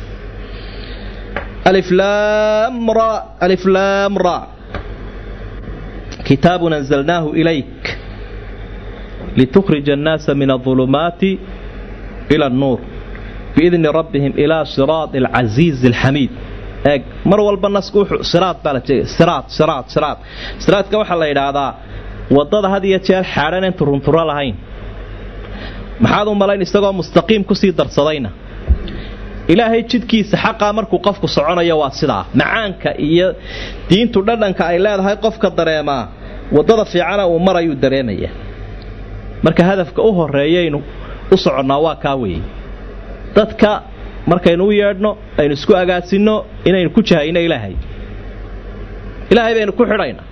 aliflaam ra kitaabun anzalnaahu ilayk litukhrija annaasa min aulumaati ila annuur biidni rabbihim ilaa siraadi alcasiizi alxamiid eeg mar walba nasku wuxuu siraad baa la jeegay siraad siraad siraad siraadka waxaa la yidhaahdaa waddada had iyo jeer xaadhan aan turunturo lahayn maxaad u malayn isagoo mustaqiim kusii darsadayna ilaahay jidkiisa xaqaa markuu qofku soconayo waa sidaa macaanka iyo diintu dhadhanka ay leedahay qofka dareemaa waddada fiicana uu marayuu dareemaya marka hadafka u horeeyaynu u soconnaa waa kaa weeye dadka markaynu u yeedhno aynu isku agaasinno inaynu ku jahayno ilaahay ilaahay baynu ku xidhaynaa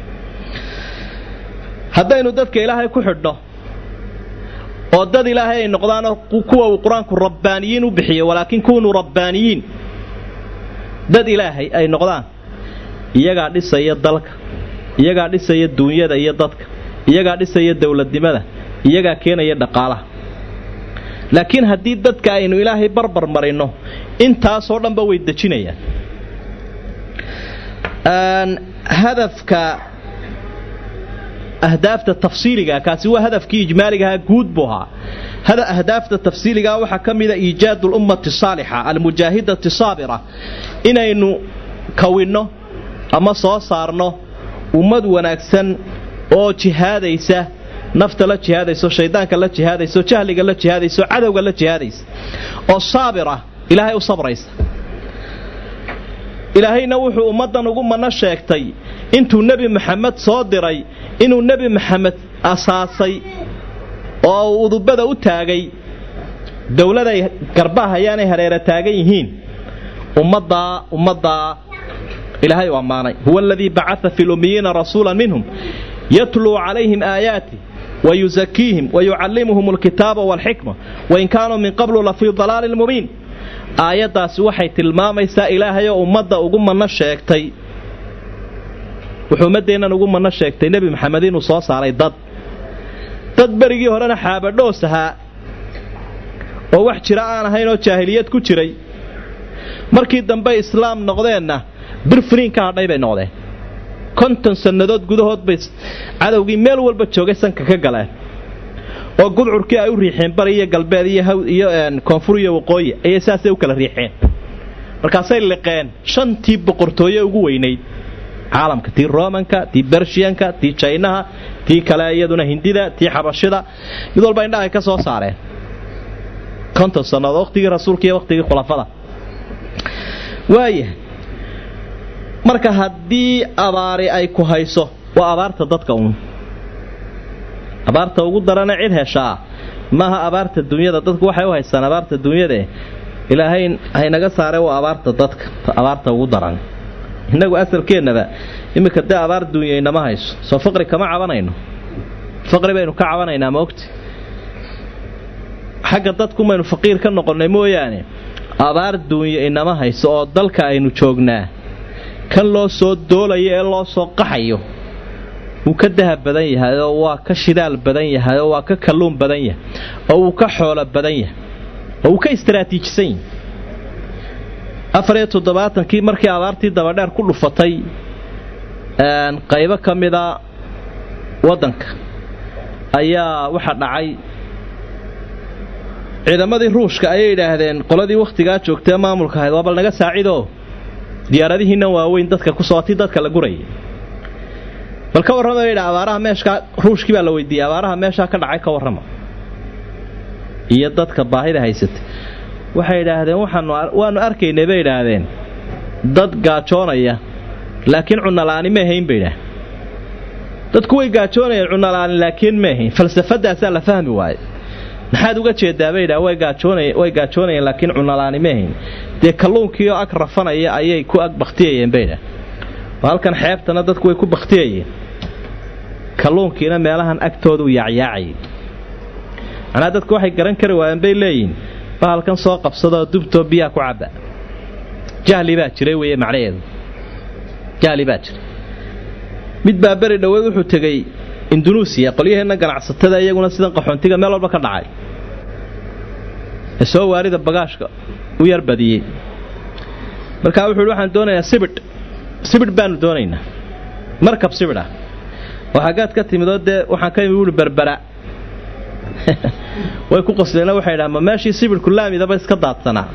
haddaynu dadka ilaahay ku xidhno oo dad ilaahay ay noqdaanoo kuwa uu qur-aanku rabbaaniyiin u bixiyey walaakin kunuu rabbaaniyiin dad ilaahay ay noqdaan iyagaa dhisaya dalka iyagaa dhisaya duunyada iyo dadka iyagaa dhisaya dowladnimada iyagaa keenaya dhaqaalaha laakiin haddii dadka aynu ilaahay barbar marinno intaasoo dhanba way dejinayaan hadafka ahdaafta tafsiiliga kaasi waa hadafkii ijmaaligahaa guud buu ahaa ahdaafta tafsiiligaa waxaa ka mida iijaadu lummati saalixa almujaahidati saabira inaynu kawinno ama soo saarno ummad wanaagsan oo jihaadaysa nafta la jihaadayso shaydaanka la jihaadayso jahliga la jihaadayso cadowga la jihaadaysa oo saabir ah ilaahay u sabraysa ilaahayna wuxuu ummaddan ugu manno sheegtay intuu nebi maxamed soo diray inuu nebi maxamed asaasay oo uu udubada u taagay dowladay garbahayaanay hareera taagan yihiin ummaddaa ummaddaa ilaahay u ammaanay huwa aladii bacaa fi lummiyiina rasuula minhum yatluu calayhim aayaati wayusakiihim wayucallimuhum alkitaaba waalxikma wain kaanuu min qablu la fii dalaalin mubiin aayaddaasi waxay tilmaamaysaa ilaahayoo ummadda ugu manno sheegtay wuxuu ummaddeennan ugu manno sheegtay nebi maxamed inuu soo saaray dad dad berigii horena xaabadhoos ahaa oo wax jira aan ahayn oo jaahiliyad ku jiray markii dambe islaam noqdeenna birfriin ka hadhay bay noqdeen konton sannadood gudahood bay cadowgii meel walba joogay sanka ka galeen oo gudcurkii ay u riixeen bari iyo galbeed iyo koonfur iyo waqooyi ayay saasay u kala riixeen markaasay liqeen shantii boqortooye ugu weynayd caalamka tii romanka tii bershiyanka tii jaynaha tii kale iyaduna hindida tii xabashida mid walba indhahay ka soo saareen konton sannadood waqtigii rasuulka iyo waqtigii khulafada waayahay marka haddii abaari ay ku hayso waa abaarta dadka uun abaarta ugu darana cid heshaa maaha abaarta dunyada dadku waxay u haystaan abaarta dunyadae ilaahay haynaga saare waa abaarta dadka abaarta ugu daran innagu asalkeennaba iminka dee abaar duunya inama hayso soo faqri kama cabanayno faqri baynu ka cabanaynaa maogti xagga dadku maynu faqiir ka noqonnay mooyaane abaar duunya inama hayso oo dalka aynu joognaa kan loo soo doolayo ee loo soo qaxayo wuu ka dahab badan yahay oo waa ka shidaal badan yahay oo waa ka kalluun badan yahay oo wuu ka xoolo badan yahay oo wuu ka istaraatiijisan yahay afariyo toddobaatankii markii abaartii dabadheer ku dhufatay qaybo ka mida waddanka ayaa waxa dhacay ciidamadii ruushka ayay yidhaahdeen qoladii wakhtigaa joogtee maamulka ahayd waa bal naga saacidoo diyaaradihiinnan waaweyn dadka ku sooti dadka la gurayay bal ka warrama yidha abaaraha meeshaa ruushkii baa la weydiiyey abaaraha meeshaa ka dhacay ka warrama iyo dadka baahida haysatay waxay idhaahdeen waanu arkaynay bay idhaahdeen dad gaajoonaya laakiin cunola'aani ma ahayn bay idhaah dadku way gaajoonayeen cunola'aani laakiin ma ahayn falsafadaasaa la fahmi waaye maxaad uga jeedaa bay idhaah way gaajoonayeen laakiin cunola'aani ma ahayn dee kalluunkiioo ag rafanaya ayay ku ag bakhtiyayeen bay idhaah oo halkan xeebtana dadku way ku bakhtiyayeen kalluunkiina meelahan agtoodu yaacyaacayay macnaa dadku waxay garan kari waayeen bay leeyihin bahalkan soo qabsadoo dubtoo biyaa ku cabba jahli baa jiray weye macnaheedu jahli baa jiray mid baa beri dhoweed wuxuu tegey indunuusiya qolyaheenna ganacsatada iyaguna sidan qaxoontiga meel walba ka dhacay ee soo waarida bagaashka u yar badiyey markaa wuxuu hi waxaan doonayaa sibidh sibidh baanu doonaynaa markab sibidh ah oo xaggaad ka timidoo dee waxaan ka imi wuhi berbera way ku qosleena waxay dhahaan ma meeshii sibidhku laamidaba iska daadsanaa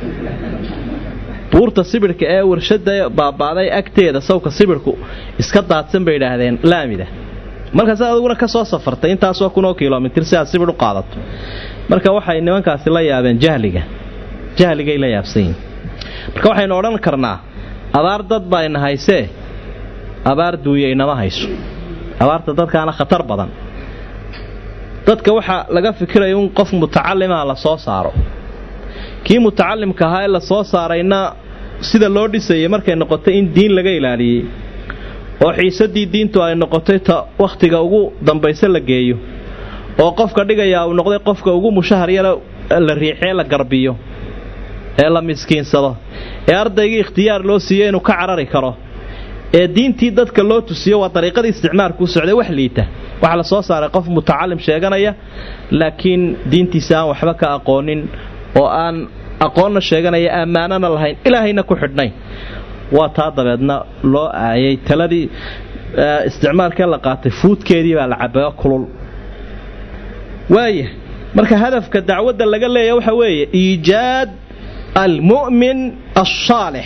buurta sibidhka ee warshada baabaaday agteeda sawka sibidhku iska daadsan bay idhaahdeen laamida markaas adiguna ka soo safartay intaasoo kunoo kilomitir si aad sibidh u qaadato marka waxay nimankaasi la yaabeen jahliga jahligay la yaabsan yihin marka waxaynu odhan karnaa abaar dad baa ina haysee abaar duuya inama hayso abaarta dadkaana khatar badan dadka waxaa laga fikiraya in qof mutacalimaha la soo saaro kii mutacalimka ahaa ee la soo saarayna sida loo dhisayay markay noqotay in diin laga ilaaliyey oo xiisadii diintu ay noqotay ta wakhtiga ugu dambayse la geeyo oo qofka dhigayaa uu noqday qofka ugu mushahar yara la riixee la garbiyo ee la miskiinsado ee ardaygii ikhtiyaar loo siiyo inuu ka carari karo ee diintii dadka loo tusiyo waa dariiqadii isticmaalkuu socday wax liita waxaa la soo saaray qof mutacalim sheeganaya laakiin diintiisa aan waxba ka aqoonin oo aan aqoonna sheeganaya ammaanana lahayn ilaahayna ku xidhnayn waa taa dabeedna loo aayay taladii isticmaalkee la qaatay fuudkeedii baa la cabayo kulul waaya marka hadafka dacwadda laga leeya waxa weeye iijaad almu'min alsaalix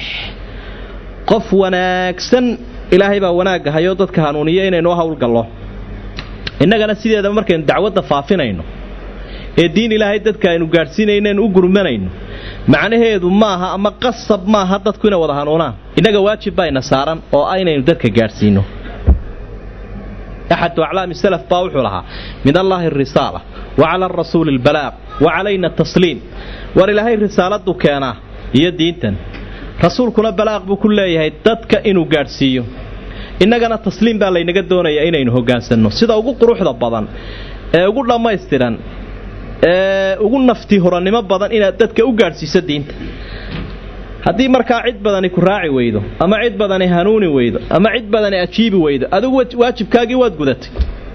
qof wanaagsan ilaahay baa wanaagga hayoo dadka hanuuniya inaynoo howlgallo innagana sideedaba markaynu dacwadda faafinayno ee diin ilaahay dadka aynu gaadhsiinaynoen u gurmanayno macnaheedu maaha ama qasab maaha dadku inay wada hanuunaan innaga waajib bayna saaran oo aynaynu dadka gaadhsiino axadu aclaami salaf baa wuxuu lahaa min allaahi arisaala wa cala arasuuli albalaaq wa calayna tasliim war ilaahay risaaladuu keenaa iyo diintan rasuulkuna balaaq buu ku leeyahay dadka inuu gaadhsiiyo innagana tasliim baa laynaga doonayaa inaynu hoggaansanno sida ugu quruxda badan ee ugu dhammaystiran ee ugu nafti horannimo badan inaad dadka u gaadhsiiso diinta haddii markaa cid badani ku raaci weydo ama cid badani hanuuni weydo ama cid badani ajiibi weydo adigu waajibkaagii waad gudatay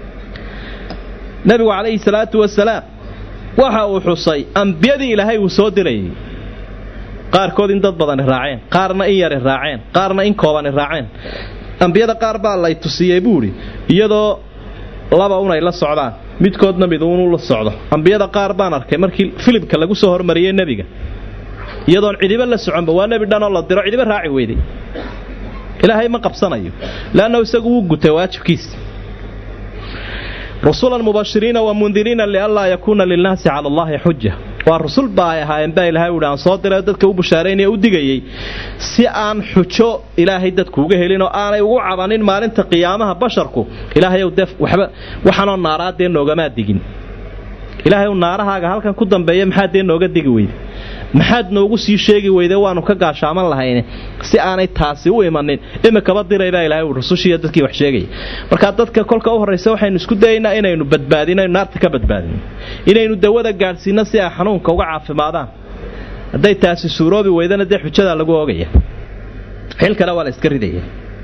nebigu calayhi salaatu wasalaam waxa uu xusay ambiyadii ilaahay uu soo dirayay qaarkood in dad badani raaceen qaarna in yari raaceen qaarna in koobani raaceen ambiyada qaar baa lay tusiyey buuhi iyadoo laba unay la socdaan midkoodna mid uunu la socdo ambiyada qaar baan arkay markii filibka lagu soo hormariyey nebiga iyadoon cidiba la soconba waa nebi dhanoo la diro cidiba raaci weyday ilaahay ma qabsanayo leanna isagu wuu gutay waajibkiisa rusulan mubashiriina wa mundiriina lianlaa yakuuna lilnaasi cala allahi xuja waa rusul baa ay ahaayeen baa ilahay uhi aan soo diray dadka u bushaaraynaya u digayey si aan xujo ilaahay dadku uga helin oo aanay ugu cabanin maalinta qiyaamaha basharku ilaahayow dee waxba waxaanoo naaraa dee noogamaa digin ilaahayow naarahaaga halkan ku dambeeya maxaad dee nooga digi weyda maxaad noogu sii sheegi weyde waanu ka gaashaaman lahayne si aanay taasi u imanin imikaba diray baa ilahay ui rusushiiyo dadkii wax sheegaya markaa dadka kolka u horraysa waxaynu isku dayaynaa inaynu badbaadino aynu naarta ka badbaadino inaynu dawada gaadhsiinno si ay xanuunka uga caafimaadaan hadday taasi suuroobi weydana dee xujadaa lagu oogaya xilkana waa la iska ridaya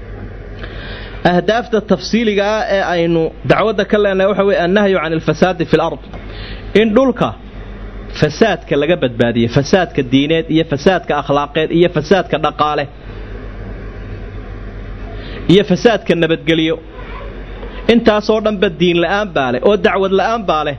ahdaafta tafsiiliga ah ee aynu dacwadda ka leenahay waxa weye annahyu can alfasaadi fi lard in dhulka fasaadka laga badbaadiyo fasaadka diineed iyo fasaadka akhlaaqeed iyo fasaadka dhaqaale iyo fasaadka nabadgelyo intaasoo dhanba diin la'aan baa leh oo dacwad la'aan baa leh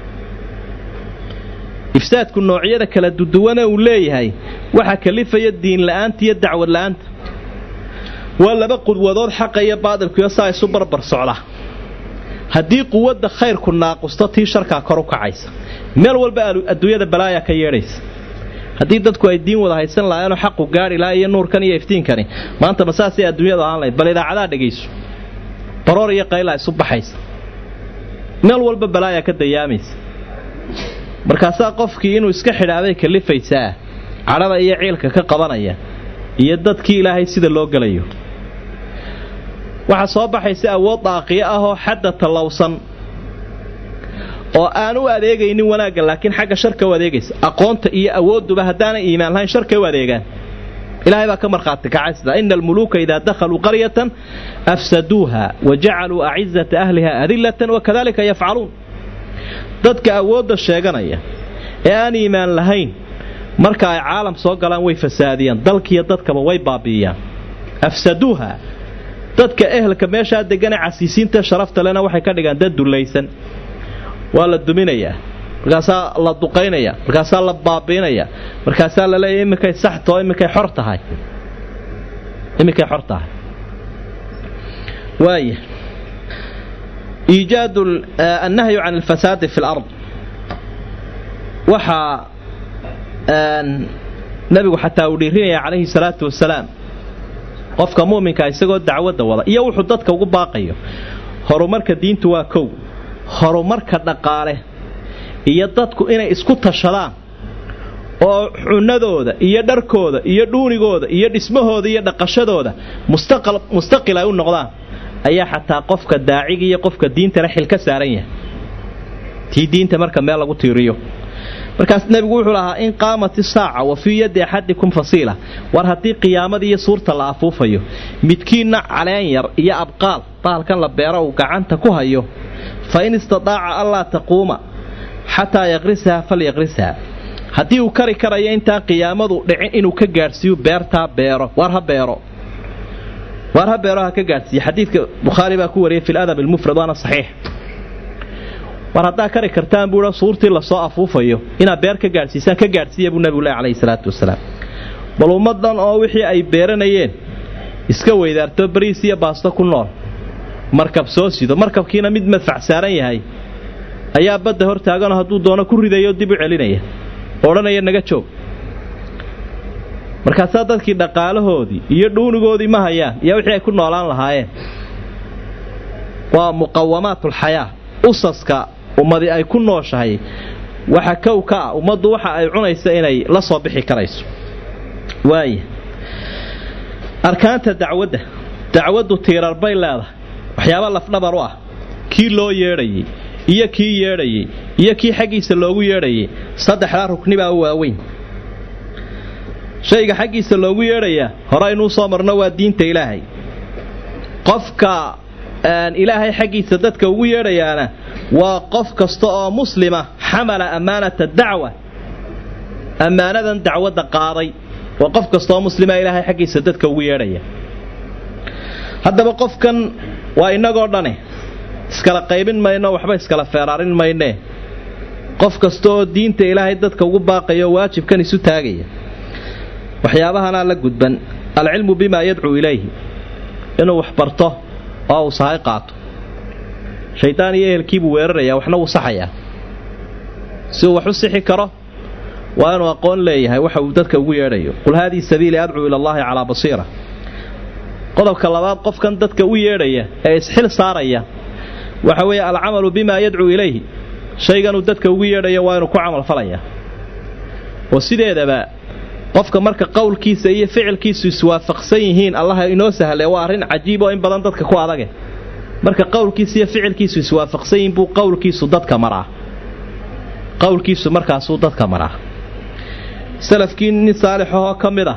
ifsaadku noocyada kala duduwana uu leeyahay waxaa kalifaya diin la'aanta iyo dacwad la'aanta waa laba qudwadood xaqa iyo baadilkuyo saa isu barbar socda haddii quwadda khayrku naaqusto tii sharkaa kor u kacaysa meel walba adduunyada balaayaa ka yeedhaysa haddii dadku ay diin wada haysan lahaayeenoo xaqu gaadhi lahaa iyo nuurkan iyo iftiinkani maanta ma saasay adduunyada ahaan lahayd bal idaacadaa dhegayso baroor iyo qaylaa isu baxaysa meel walba balaayaa ka dayaamaysa markaasaa qofkii inuu iska xidhaabay kalifaysaa cadhada iyo ciilka ka qabanaya iyo dadkii ilaahay sida loo gelayo waxaa soo baxaysa awood daaqiyo ah oo xadda tallowsan oo aan u adeegaynin wanaagga laakiin xagga sharka u adeegaysa aqoonta iyo awoodduba haddaanay iimaan lahayn sharkay u adeegaan ilahay baa ka markhaati kacay sidaa ina almuluuka idaa dakhaluu qaryatan afsaduuha wa jacaluu acizata ahliha adillatan wakadalika yafcaluun dadka awoodda sheeganaya ee aan iimaan lahayn marka ay caalam soo galaan way fasaadiyaan dalkiiyo dadkaba way baabi'iyaan afsaduuha dadka ehelka meeshaa deganee casiisiinta sharafta lena waxay ka dhigaan dad dullaysan waa la duminayaa markaasaa la duqaynaya markaasaa la baabiinaya markaasaa la leeyahy iminkay saxtao iminkay xor tahay iminkay xor tahay waaya iijaad annahyu can alfasaadi fi lard waxaa nabigu xataa uu dhiirinaya calayhi salaatu wasalaam qofka mu'minka isagoo dacwadda wada iyo wuxuu dadka ugu baaqayo horumarka diintu waa kow horumarka dhaqaale iyo dadku inay isku tashadaan oo cunadooda iyo dharkooda iyo dhuunigooda iyo dhismahooda iyo dhaqashadooda mustaqil ay u noqdaan ayaa xataa qofka daaciga iyo qofka diintana xil ka saaran yahay tii diinta marka meel lagu tiiriyo markaas nebigu wuxuu lahaa in qaamat isaaca wa fii yaddi axadikum fasiila war haddii qiyaamada iyo suurta la afuufayo midkiinna caleen yar iyo abqaal bahalkan la beero uu gacanta ku hayo fa in istidaaca allaa taquuma xataa yaqrisaha falyaqrisha haddii uu kari karayo intaan qiyaamadu dhicin inuu ka gaadhsiiyo beertaa beero war ha beero waar ha beero ha ka gaadhsiiye xadiidka bukhaari baa ku wariyay fi ladab almufrad waana saxiix war haddaa kari kartaan buua suurtii lasoo afuufayo inaad beer ka gaadhsiisaan ka gaadhsiiya buu nabigu leh calayhi salaatu wasalaam bal ummaddan oo wixii ay beeranayeen iska weydaarto bariis iyo baasto ku nool markab soo sido markabkiina mid madfac saaran yahay ayaa badda hor taaganoo hadduu doono ku ridayo dib u celinaya oo odhanaya naga joog markaasaa dadkii dhaqaalahoodii iyo dhuunigoodii ma hayaan iyo wixii ay ku noolaan lahaayeen waa muqawamaatulxayaa usaska ummadi ay ku nooshahay waxa kow ka ah ummaddu waxa ay cunaysa inay la soo bixi karayso waaya arkaanta dacwadda dacwaddu tiirar bay leedahay waxyaaba lafdhabar u ah kii loo yeedhayay iyo kii yeedhayay iyo kii xaggiisa loogu yeedhayay saddexdaa rukni baa u waaweyn shayga xaggiisa loogu yeedhayaa hore aynuu soo marno waa diinta ilaahay qofka ilaahay xaggiisa dadka ugu yeedhayaana waa qof kasta oo muslima xamala ammaanata dacwa ammaanadan dacwadda qaaday waa qof kasta oo muslima ilaahay xaggiisa dadka ugu yeedhaya haddaba qofkan waa innagoo dhane iskala qaybin mayno waxba iskala feeraarin maynee qof kasta oo diinta ilaahay dadka ugu baaqaya oo waajibkan isu taagaya waxyaabahanaa la gudban alcilmu bimaa yadcuu ilayhi inuu wax barto oo uu sahay qaato shaydaan iyo ehelkiibuu weerarayaa waxna wuu saxayaa si uu wax u sixi karo waa inuu aqoon leeyahay waxa uu dadka ugu yeedhayo qul haadii sabiili adcuu ila allahi calaa basiira qodobka labaad qofkan dadka u yeedhaya ee isxil saaraya waxa weeye alcamalu bimaa yadcuu ilayhi shayganuu dadka ugu yeedhaya waa inuu ku camalfalaya oo sideedaba qofka marka qowlkiisa iyo ficilkiisu iswaafaqsan yihiin allaha inoo sahle waa arrin cajiib oo in badan dadka ku adage marka qowlkiisa iyo ficilkiisu iswaafaqsan yihiin buu qowlkiisu dadka maraa qowlkiisu markaasuu dadka maraa salafkii nin saalixahoo ka mid ah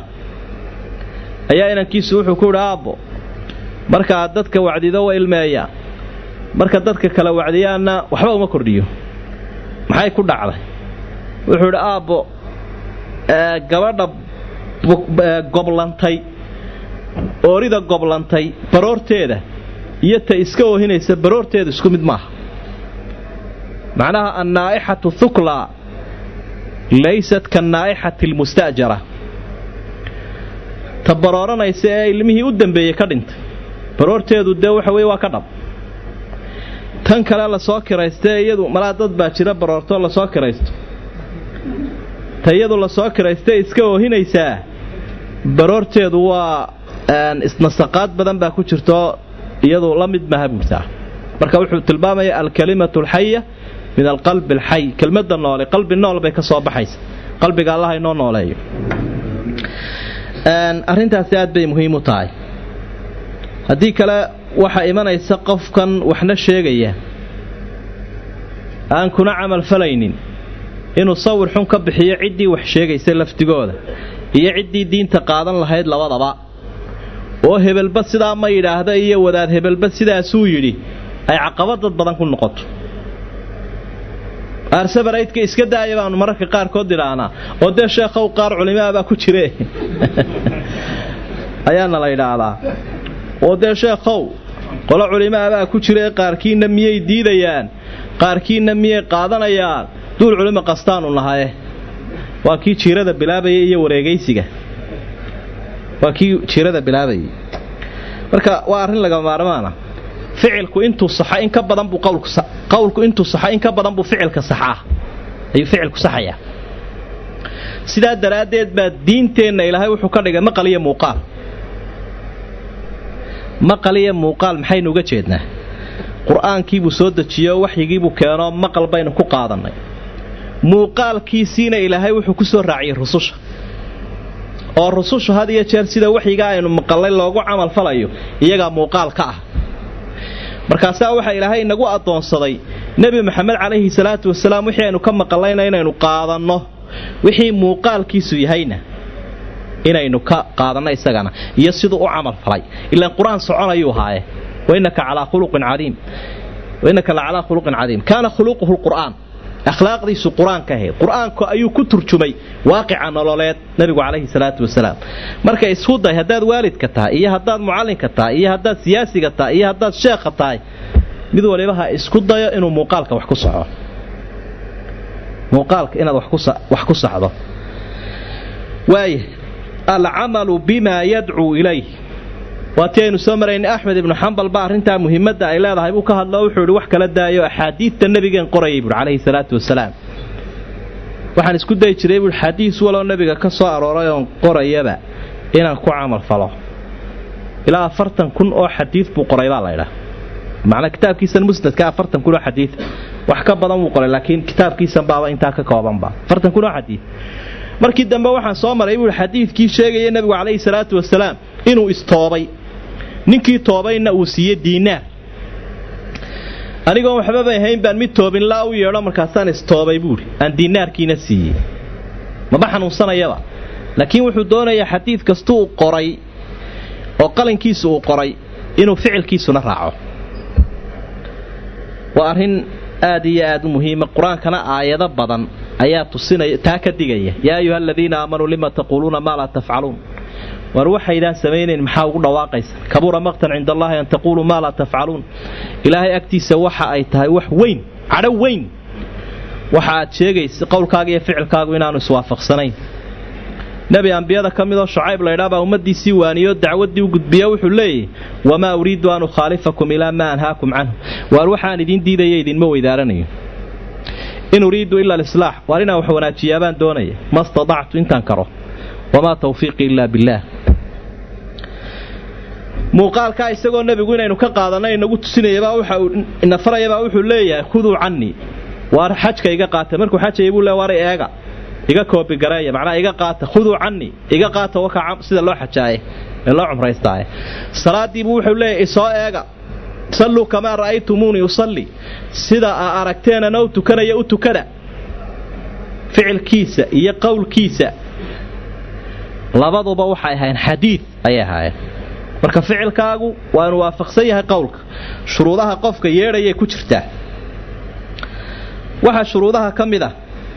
ayaa inankiisu wuxuu ku yidhi aabbo marka aad dadka wacdido wa ilmeeyaa marka dadka kala wacdiyaanna waxba uma kordhiyo maxay ku dhacday wuxuu idhi aabbo gabadha goblantay oorida goblantay baroorteeda iyo ta iska oohinaysa baroorteeda isku mid maaha macnaha annaa'ixatu thukla laysat kannaa'ixati almusta'jara ta barooranaysa ee ilmihii u dambeeyey ka dhintay baroorteedu dee waxa weye waa ka dhab tan kale lasoo kiraystee iyadu malaa dad baa jira baroortoo lasoo kiraysto ta iyadu lasoo kiraystee iska oohinaysaa baroorteedu waa isnasaqaad badan baa ku jirtoo iyadu la mid maha buurtaa marka wuxuu tilmaamaya alkalimatu alxaya min alqalbi alxay kelmadda noole qalbi nool bay ka soo baxaysa qalbiga allaha inoo nooleeyo arrintaasi aad bay muhiim u tahay haddii kale waxaa imanaysa qofkan waxna sheegaya aan kuna camal falaynin inuu sawir xun ka bixiyo ciddii wax sheegaysa laftigooda iyo ciddii diinta qaadan lahayd labadaba oo hebelba sidaa ma yidhaahda iyo wadaad hebelba sidaasuu yidhi ay caqabad dad badan ku noqoto aarsabaraydka iska daaya baanu mararka qaarkood idhaahnaa oo dee sheekhow qaar culimaabaa ku jire ayaana la yidhaahdaa oo dee sheekhow qolo culimaabaa ku jire qaarkiinna miyay diidayaan qaarkiinna miyay qaadanayaan duul culimo qastaanu nahaye waa kii jiirada bilaabaya iyo wareegaysiga waa kii jiirada bilaabayay marka waa arrin laga maarmaana ficilku intuu saxa in ka badan buu qawlku qawlku intuu saxa in ka badan buu ficilka saxaa ayuu ficilku saxayaa sidaa daraaddeed baa diinteenna ilaahay wuxuu ka dhigay maqal iyo muuqaal maqal iyo muuqaal maxaynu uga jeednaa qur-aankiibuu soo dejiyo waxyigiibuu keenoo maqal baynu ku qaadannay muuqaalkiisiina ilaahay wuxuu ku soo raaciyey rususha oo rusushu had iyo jeer sida waxyigaa aynu maqallay loogu camal falayo iyagaa muuqaal ka ah markaasaa waxaa ilaahay inagu addoonsaday nebi maxamed calayhi salaatu wasalaam wixii aynu ka maqallayna inaynu qaadanno wixii muuqaalkiisu yahayna inaynu ka qaadanno isagana iyo siduu u camal falay ilaan qur-aan soconayuu haaye wainaka calaa khuluqin cadiim wainaka la calaa khuluqin cadiim kaana khuluquhu lqur'aan akhlaaqdiisu qur-aanka ahayd qur-aanku ayuu ku turjumay waaqica nololeed nebigu calayhi salaatu wasalaam marka isku day haddaad waalidka tahay iyo haddaad mucallinka tahay iyo haddaad siyaasiga tahay iyo haddaad sheekha tahay mid waliba ha isku dayo inuu muuqaalka wax ku saxo muuqaalka inaad wax ku saxdo waaya alcamalu bimaa yadcuu ilayh waa tii aynu soo maraynay axmed ibnu xambal ba arrintaa muhiimadda ay leedahay buu ka hadlo wuxuu ihi wax kala daayo axaadiidta nebigeen qorayay buui calayhi salaatu wasalaam waxaan isku dayi jiray buui xadiis waloo nebiga ka soo arooray oon qorayaba inaan ku camal falo ilaa afartan kun oo xadiid buu qoray baa laydhaa macnaa kitaabkiisan musnadka afartan kun oo xadiid wax ka badan wuu qoray laakiin kitaabkiisan baaba intaa ka koobanba afartan kun oo xadiid markii dambe waxaan soo maray buui xadiidkii sheegaya nebigu calayhi salaatu wasalaam inuu istoobay ninkii toobayna uu siiye diinaar anigoon waxbabay hayn baan mid toobin laa u yeedho markaasaan istoobay buuhi aan diinaarkiina siiyey maba xanuunsanayaba laakiin wuxuu doonayaa xadiid kastuu qoray oo qalinkiisu uu qoray inuu ficilkiisuna raaco waa arrin aad iyo aad u muhiima qur-aankana aayado badan ayaa tusinaya taa ka digaya yaa ayuha aladiina aamanuu lima taquuluuna maa laa tafcaluun war waxaydaan samaynayn maxaa ugu dhawaaqaysa kabura maqtan cinda allahi an taquuluu maa laa tafcaluun ilaahay agtiisa waxa ay tahay wax weyn cadho weyn waxa aad sheegaysa qowlkaaga iyo ficilkaagu inaanu iswaafaqsanayn nebi ambiyada ka midoo shucayb laydhaabaa ummaddiisii waaniyo dacwaddii u gudbiya wuxuu leeyahy wamaa uriidu an ukhaalifakum ilaa maa anhaakum canhu waar waxaan idiin diidaya idinma weydaaranayo in uriidu ila alislaax waar inaan wax wanaajiyaabaan doonaya ma stadactu intaan karo wamaa tawfiiqii ilaa billaah muuqaalkaa isagoo nebigu inaynu ka qaadanay inagu tusinayabaa waxa uu ina farayabaa wuxuu leeyahay khuduu cannii waar xajka iga qaata markuu xajaya buu le waaray eega iga koobigareeya macnaa iga qaata khuduu cannii iga qaata waka sida loo xajaaye ee loo cumraystaaye salaadiibuu wuxuu leeyahay isoo eega salluu kamaa ra'aytumuunii usalli sida aa aragteenana u tukanaya u tukada ficilkiisa iyo qowlkiisa labaduba waxay ahayn xadiid ayay ahaayeen marka ficilkaagu waa inu waafaqsan yahay qowlka shuruudaha qofka yeedhayay ku jirtaa waxaa shuruudaha ka mid ah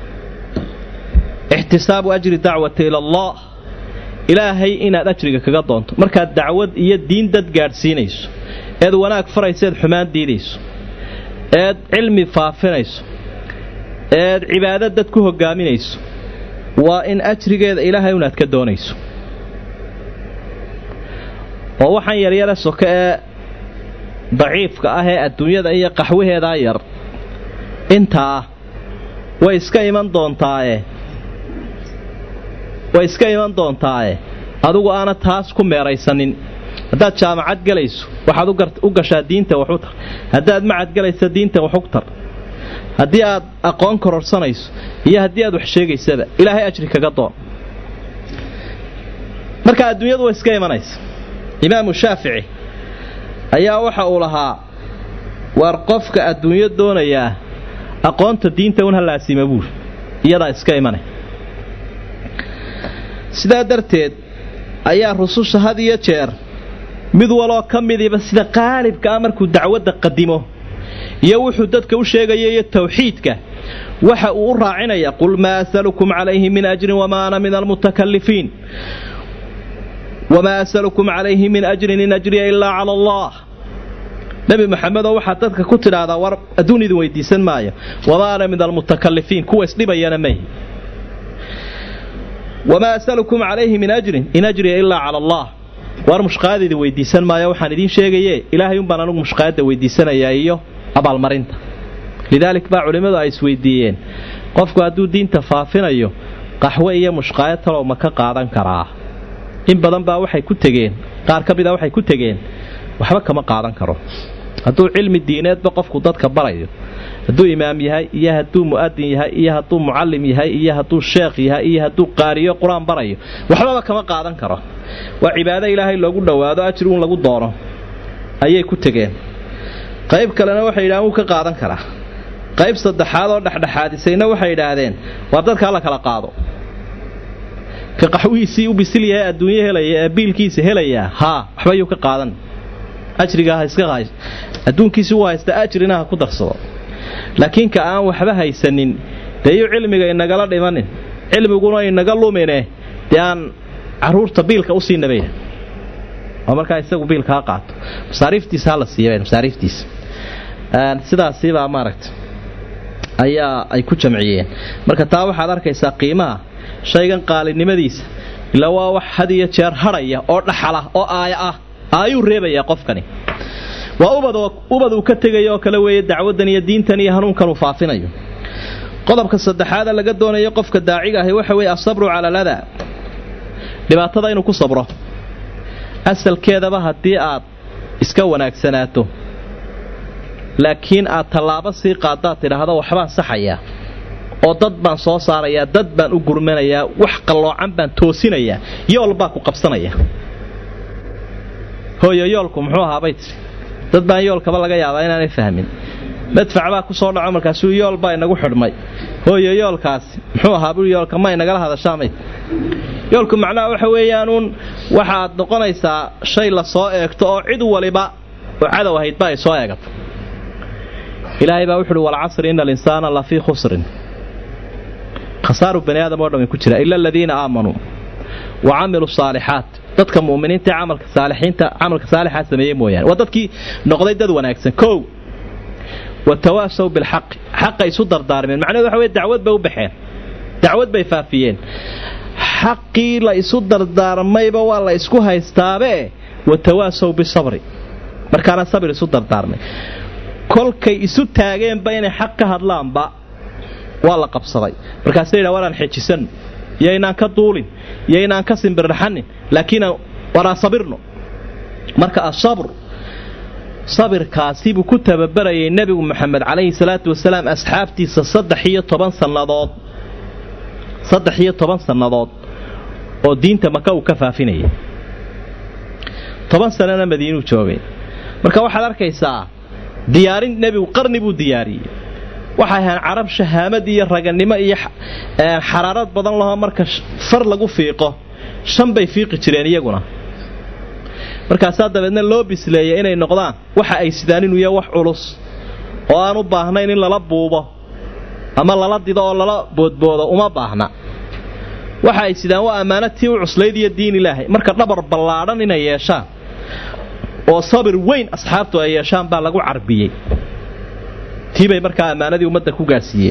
ixtisaabu ajri dacwati ila allah ilaahay inaad ajriga kaga doonto markaad dacwad iyo diin dad gaadhsiinayso eed wanaag farayso eed xumaan diidayso eed cilmi faafinayso eed cibaado dad ku hogaaminayso waa in ajrigeeda ilaahay unaad ka doonayso oo waxaan yaryare soke ee daciifka ah ee adduunyada iyo qaxwaheedaa yar intaa way iska iman doontaaye way iska iman doontaaye adigu aana taas ku meeraysanin haddaad jaamacad gelayso waxaad u gashaa diinta waxu tar haddaad macad gelayso diinta waxu tar haddii aad aqoon kororsanayso iyo haddii aad wax sheegaysaba ilaahay ajri kaga doon marka adduunyadu way iska imanaysa imaamu shaafici ayaa waxa uu lahaa waar qofka adduunyo doonayaa aqoonta diinta un halaasima buuri iyadaa iska imanay sidaa darteed ayaa rususha had iyo jeer mid waloo ka midiba sida qaalibka ah markuu dacwadda qadimo iyo wuxuu dadka u sheegaya iyo tawxiidka waxa uu u raacinaya qul maa asalukum calayhi min ajrin wamaa ana min almutakalifiin wamaa asalukum calayhi min ajrin in ajriya ilaa cala allah nebi maxamedoo waxaad dadka ku tidhaahdaa war adduun idin weydiisan maayo wamaa ana min almutakalifiin kuwa isdhibayana mayhi wamaa asalukum calayhi min ajrin in ajriya ilaa cala allah waar mushqaada idin weydiisan maayo waxaan idiin sheegaye ilaahay umbaan anugu mushqaadda weydiisanayaa iyo abaalmarinta lidaalik baa culimmadu ay isweydiiyeen qofku hadduu diinta faafinayo qaxwe iyo mushqaayad talow ma ka qaadan karaa in badan baa waxay ku tegeen qaar ka mida waxay ku tegeen waxba kama qaadan karo hadduu cilmi diineedba qofku dadka barayo hadduu imaam yahay iyo hadduu mu'adin yahay iyo hadduu mucallim yahay iyo hadduu sheekh yahay iyo hadduu qaariyo qur-aan barayo waxbaba kama qaadan karo waa cibaado ilaahay loogu dhowaado ajri un lagu doono ayay ku tegeen qayb kalena waxay yidhahdeen wuu ka qaadan karaa qayb saddexaad oo dhexdhexaadisayna waxay idhaahdeen waar dadkaa la kala qaado ka qaxwihiisii u bisil yahay adduunyo helaya ee biilkiisa helayaa haa waxba yuu ka qaadan ajrigaa iska hays adduunkiisi u haysta ajrina ha ku darsado laakiin ka aan waxba haysanin dee iyuu cilmiga inagala dhimanin cilmiguna inaga lumine dee aan caruurta biilka u sii nabayna oo markaa isagu biilka ha qaato masaariiftiisa hala siiya masaariiftiisa sidaasibaa maaragta ayaa ay ku jamciyeen marka taa waxaad arkaysaa qiimaha shaygan qaalinimadiisa ilaa waa wax had iyo jeer hadhaya oo dhaxala oo aaya ah ayuu reebayaa qofkani waa ubad uu ka tegaya oo kale weeye dacwaddan iyo diintan iyo hanuunkan uu faafinayo qodobka saddexaada laga doonayo qofka daaciga ahi waxa weeye asabru cala aladaa dhibaatada inuu ku sabro asalkeedaba haddii aad iska wanaagsanaato laakiin aad tallaabo sii qaadaad tidhaahdo waxbaan saxayaa oo dad baan soo saarayaa dad baan u gurmanayaa wax qalloocan baan toosinayaa yool baa ku qabsanaya hooyo yoolku muxuu ahaabay tiri dad baan yoolkaba laga yaabaa inaanay fahmin madfac baa ku soo dhaco markaasuu yool baa inagu xidhmay hooyo yoolkaasi muxuu ahaa bui yoolka ma inagala hadashaamayd yoolku macnaha waxa weeyaanuun waxaad noqonaysaa shay la soo eegto oo cid waliba oo cadow ahaydba ay soo eegato ilaahay baa wuxuuhi walcasri ina alinsaana la fii khusrin khasaaru bani aadam oo dhan way ku jira ila aladiina aamanuu wa camiluu saalixaat dadka mu'miniinta ee camalka saalixiinta camalka saalixaa sameeyey mooyaane waa dadkii noqday dad wanaagsan kow watawaasaw bilxaqi xaqa isu dardaarmeen macnahedu waxa weye dacwad bay u baxeen dacwad bay faafiyeen xaqii la isu dardaarmayba waa la isku haystaabee watawaasaw bisabri markaana sabir isu dardaarmay kolkay isu taageenba inay xaq ka hadlaanba waa la qabsaday markaasa yidha waraan xejisanno iyo inaan ka duulin iyo inaan ka simbirraxanin laakiin waraan sabirno marka asabr sabirkaasi buu ku tababarayay nebigu moxamed calayhi salaatu wasalaam asxaabtiisa saddex iyo toban sannadood saddex iyo toban sannadood oo diinta maka uu ka faafinayay toban sanana madiinuu joogay marka waxaad arkaysaa diyaarin nebigu qarni buu diyaariyey waxay ahaan carab shahaamad iyo raganimo iyo xaraarad badan lahoo marka far lagu fiiqo shan bay fiiqi jireen iyaguna markaasaa dabeedna loo bisleeyay inay noqdaan waxa ay sidaan inuu yahay wax culus oo aan u baahnayn in lala buubo ama lala dido oo lala boodboodo uma baahna waxa ay sidaan waa ammaanatii u cuslayd iyo diin ilaahay marka dhabar ballaadhan inay yeeshaan oo sabir weyn asxaabtu ay yeeshaan baa lagu carbiyey tii bay markaa ammaanadii ummadda ku gaadhsiiyeen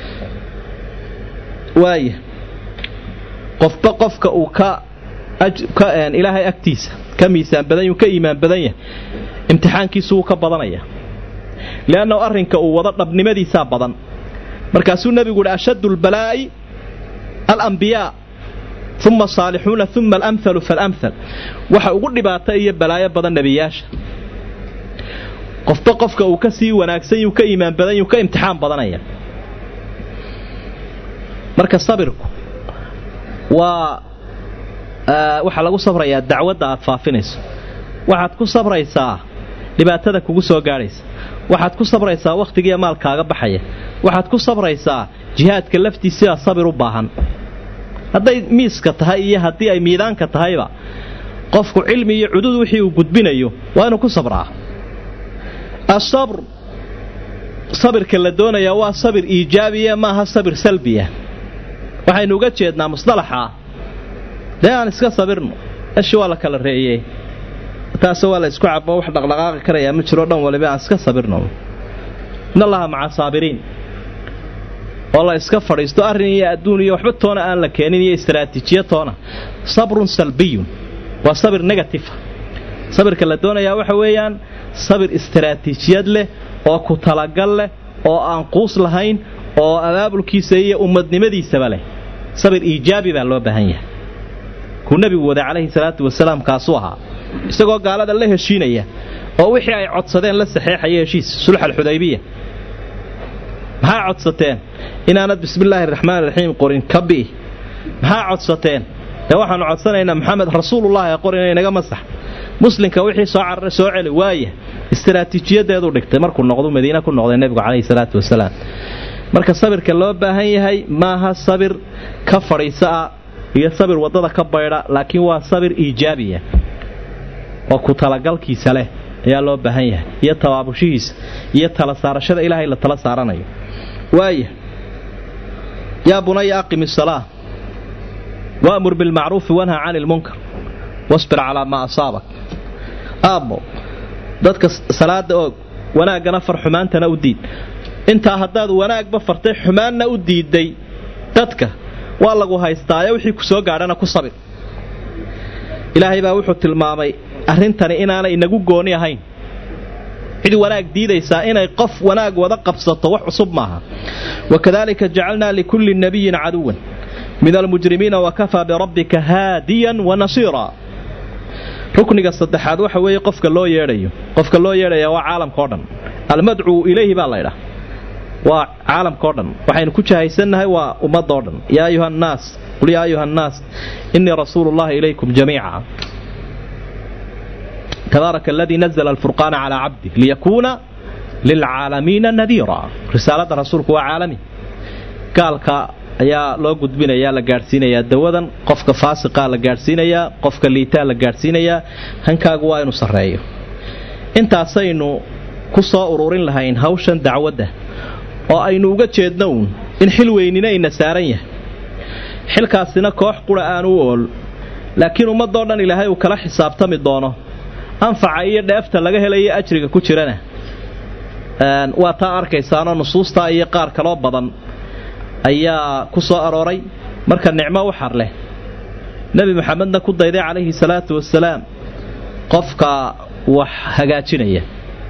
waaya qofba qofka uu ka ilaahay agtiisa ka miisaan badan ka iimaan badan yahay imtixaankiisu wuu ka badanaya liannahu arrinka uu wado dhabnimadiisaa badan markaasuu nebigu uhi ashaddu lbalaa'i alambiyaa uma asaalixuuna uma alamhalu faalamhal waxa ugu dhibaato iyo balaayo badan nebiyaasha qofba qofka uu ka sii wanaagsan yuu ka iimaan badan yuu ka imtixaan badanaya marka sabirku waa waxaa lagu sabrayaa dacwadda aad faafinayso waxaad ku sabraysaa dhibaatada kugu soo gaadhaysa waxaad ku sabraysaa wakhtigiiyo maalkaaga baxaya waxaad ku sabraysaa jihaadka laftiisiaa sabir u baahan hadday miiska tahay iyo haddii ay miidaanka tahayba qofku cilmi iyo cudud wixii uu gudbinayo waa inuu ku sabraa asabr sabirka la doonayaa waa sabir iijaabiya maaha sabir salbiya waxaynu uga jeednaa musdalaxa dee aan iska sabirno eshi waa la kala reeyey taase waa la isku cabo wax dhaqdhaqaaqi karayaa ma jiro dhan waliba aan iska sabirno in allaha maca saabiriin oo la iska fadhiisto arrin iyo adduun iyo waxba toona aan la keenin iyo istaraatiijiya toona sabrun salbiyun waa sabir negatifa sabirka la doonayaa waxa weeyaan sabir istaraatiijiyad leh oo ku talagal leh oo aan quus lahayn oo abaabulkiisa iyo ummadnimadiisaba leh sabir iijaabi baa loo baahan yahay kuu nebigu waday calayhi salaatu wasalaam kaasuu ahaa isagoo gaalada la heshiinaya oo wixii ay codsadeen la saxeexaya heshiis sulx alxudaybiya maxaa codsateen inaanad bismillaahi raxmaan raxiim qorin kabi maxaa codsateen ee waxaanu codsanaynaa maxamed rasuulullahi qorin inaga masax muslimka wixii soo cararay soo celi waaya istaraatiijiyadeedu dhigtay markuu noqdu madiina ku noqday nebigu calayhi salaatu wasalaam marka sabirka loo baahan yahay maaha sabir ka fadhiisaa iyo sabir waddada ka baydha laakiin waa sabir iijaabiya oo ku talagalkiisa leh ayaa loo baahan yahay iyo tabaabushihiisa iyo tala saarashada ilaahay la tala saaranayo waaya yaa bunaya aqim isalaa waamur bilmacruufi wanha cani ilmunkar wasbir calaa maa asaabak aabbo dadka salaada oog wanaaggana far xumaantana u diid intaa haddaad wanaagba fartay xumaanna u diiday dadka waa lagu haystaayo wixii ku soo gaadhana ku sabir ilaahay baa wuxuu tilmaamay arrintani inaanay inagu gooni ahayn cid wanaag diidaysaa inay qof wanaag wada qabsato wax cusub maaha wakadalika jacalnaa likulli nabiyin caduwan min almujrimiina wakafaa birabbika haadiyan wanasiira rukniga saddexaad waxa weeye qofka loo yeedhayo qofka loo yeedhaya waa caalamka o dhan almadcuu ilayhi baa laydhaa waa caalamka o dhan waxaynu ku jahaysannahay waa ummadoo dhan yaa ayuha annaas qul yaa ayuha annaas innii rasuulu llahi ilaykum jamiica tabaaraka aladii nazla alfurqaana calaa cabdih liyakuuna lilcaalamiina nadiira risaaladda rasuulku waa caalami gaalka ayaa loo gudbinayaa la gaadhsiinayaa dawadan qofka faasiqaa la gaadhsiinayaa qofka liitaa la gaadhsiinayaa hankaagu waa inuu sarreeyo intaasaynu ku soo ururin lahayn hawshan dacwadda oo aynu uga jeedno uun in xil weynina ina saaran yahay xilkaasina koox qura aan u ool laakiin ummadoo dhan ilaahay uu kala xisaabtami doono anfaca iyo dheefta laga helayo ajriga ku jirana waa taa arkaysaanoo nusuustaa iyo qaar kaloo badan ayaa ku soo arooray marka nicmo u xar leh nebi maxamedna ku dayday calayhi salaatu wasalaam qofka wax hagaajinaya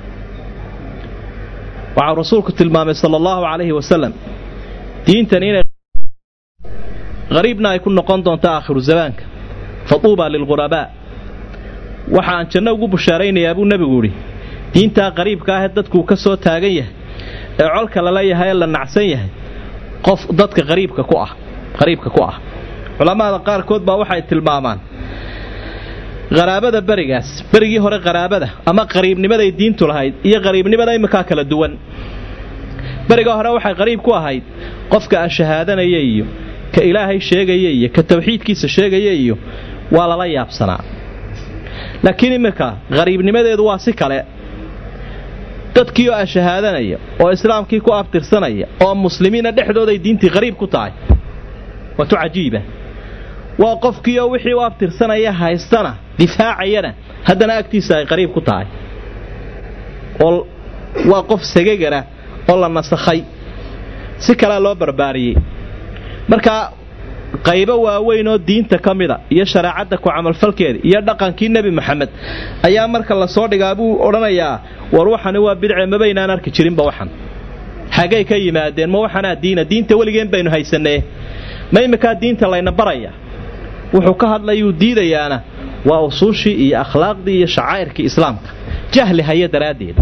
waxau rasuulku tilmaamay sala allahu calayhi wasalam diintan inay qariibna ay ku noqon doonto aakhiru zamaanka fatuuba lilghurabaa waxa aan janno ugu bushaaraynayaa buu nebigu idhi diintaa qariibka ahee dadkuu ka soo taagan yahay ee colka lala yahay ee la nacsan yahay qof dadka qariibka ku ah qariibka ku ah culammada qaarkood baa waxay tilmaamaan qaraabada berigaas berigii hore qaraabada ama qariibnimaday diintu lahayd iyo qariibnimada iminkaa kala duwan beriga hore waxay qariib ku ahayd qofka aan shahaadanaya iyo ka ilaahay sheegaya iyo ka tawxiidkiisa sheegaya iyo waa lala yaabsanaa laakiin iminka qariibnimadeedu waa si kale dadkii oo ashahaadanaya oo islaamkii ku abtirsanaya oo muslimiina dhexdooday diintii qariib ku tahay waatu cajiiba waa qofkiioo wixii u abtirsanaya haystana difaacayana haddana agtiisa ay qariib ku tahay oo waa qof sagagara oo la nasakhay si kalea loo barbaariyey markaa qaybo waaweyn oo diinta ka mida iyo shareecadda ku camalfalkeeda iyo dhaqankii nebi maxamed ayaa marka lasoo dhigaa buu odhanayaa war waxani waa bidce mabaynaan arki jirinba waxan xaggay ka yimaadeen ma waxanaa diina diinta weligeen baynu haysanee ma iminkaa diinta layna baraya wuxuu ka hadlayuu diidayaana waa usuushii iyo akhlaaqdii iyo shacaa'irkii islaamka jahli haya daraaddeed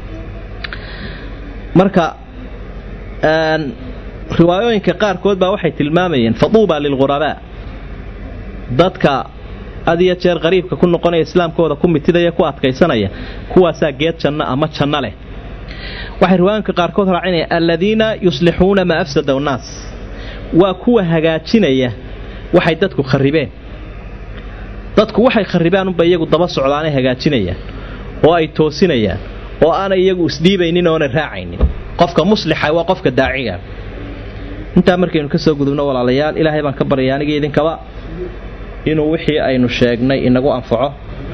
marka riwaayooyinka qaarkood baa waxay tilmaamayeen fatuuba lilghurabaa dadka had iyo jeer qariibka ku noqonaya islaamkooda ku mitidaya ku adkaysanaya kuwaasaa geed janno ama janno leh waxay riwaayooyinka qaarkood raacinayaan aladiina yuslixuuna maa afsada annaas waa kuwa hagaajinaya waxay dadku kharibeen dadku waxay kharibaan unba iyagu daba socdaanay hagaajinayaan oo ay toosinayaan oo aanay iyagu isdhiibaynin oonay raacaynin qofka muslixa waa qofka daaciga intaa markaynu ka soo gudubno walaalayaal ilaahay baan ka baryay anigii idinkaba inuu wixii aynu sheegnay inagu anfaco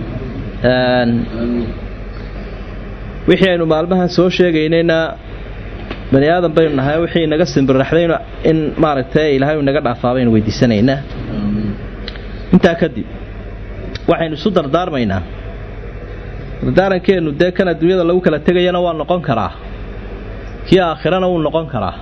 wixii aynu maalmahan soo sheegaynayna bani aadan baynu nahay wixii inaga simbirraxdaynu in maaragtay ilaahay inaga dhaafaa baynu weydiisanaynaa intaa kadib waxaynu isu dardaarmaynaa dardaarankeenu dee kan adduunyada lagu kala tegayana waa noqon karaa kii aakhirana wuu noqon karaa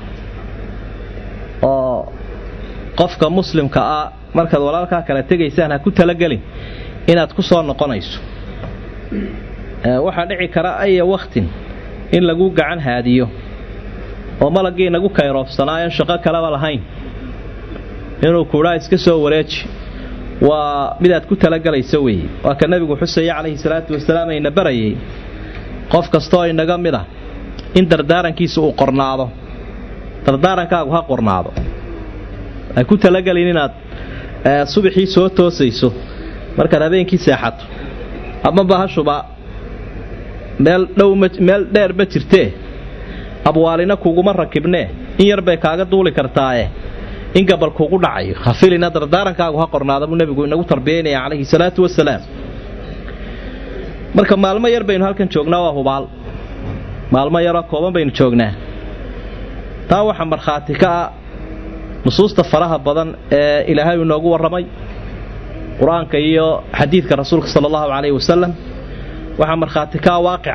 oo qofka muslimka ah markaad walaalkaa kala tegaysaan ha ku talagelin inaad ku soo noqonayso waxaa dhici kara aya wakhtin in lagu gacan haadiyo oo malaggii nagu kayroofsanaayan shaqo kaleba lahayn inuu kuudhaa iska soo wareeji waa midaad ku talagalayso weeye waa ka nebigu xusaya calayhi salaatu wasalaam ayna barayay qof kastooo inaga mid a in dardaarankiisa uu qornaado dardaarankaagu ha qornaado ay ku talagelin inaad subaxii soo toosayso markaad habeenkii seexato ama bahashuba meel dhow meel dheer ma jirtee abwaalina kuguma rakibnee in yar bay kaaga duuli kartaaye in gabal kugu dhacayo hafilina dardaarankaagu ha qornaada buu nebigu inagu tarbiyaynaya calayhi salaatu wasalaam marka maalmo yar baynu halkan joognaa waa hubaal maalmo yaroo kooban baynu joognaa taa waxaa markhaati ka ah nusuusta faraha badan ee ilaahay inoogu warramay qur-aanka iyo xadiidka rasuulka sala allahu calayhi wasalam waxaa markhaati kaa waaqica